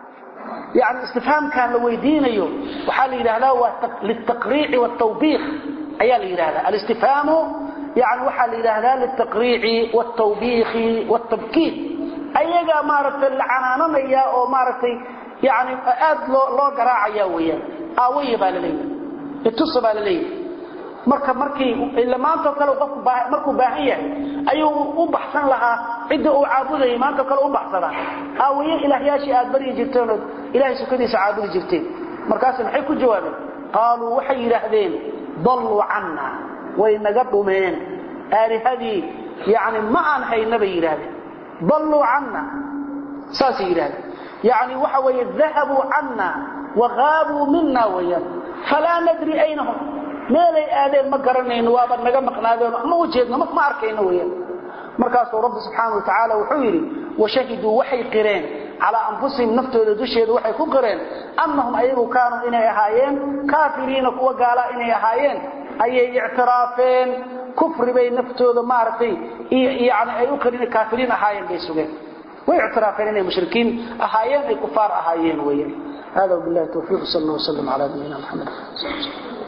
Speaker 2: yani istifhaamkan la weydiinayo waxaa la yidhahdaa waa litaqriici wtawbiikh ayaa la yidhahdaa alistifhaamu yani waxaa la yidhaahdaa litaqriici wtawbiikhi wtabkiid ayagaa maaragtay la canaananaya oo maaragtay yani aad loo loo garaacaya weeyaan aawaya baa laleeyahay itusa baa laleeyahay marka markii ila maantao kale qofku markuu baahan yahay ayuu u baxsan lahaa cidda uu caabudayay maantao kale u baxsadaa aawaye ilaahyaashii aad baryi jirteen ood ilahay sukadiisa caabudi jirteen markaas maxay ku jawaabeen qaaluu waxay yidhaahdeen dalluu canna way naga dhumeen aalihadii yani ma aan hayna bay yidhaahdeen dalluu canna saasay yidhahdeen yani waxa weeye dahabuu canna wagaabuu mina weyaan falaa nadri aynahum meelay aadeen ma garanayno waaba naga maqnaadeen ma ujeedno ma arkayno weyaan markaasuu rabbi subxaana wa tacaala wuxuu yidhi washahiduu waxay qireen calaa anfusihim naftooda dusheeda waxay ku qireen annahum ayagu kaanuu inay ahaayeen kaafiriina kuwa gaalaa inay ahaayeen ayay ictiraafeen kufri bay naftooda maaragtay yani ay u qireen kaafiriin ahaayeen bay sugeen way ictiraafeen inay mushrikiin ahaayeen ay kufaar ahaayeen weeyaan hada wabillahi tawfiiq sal allah wasallam calaa nabiyina maxamed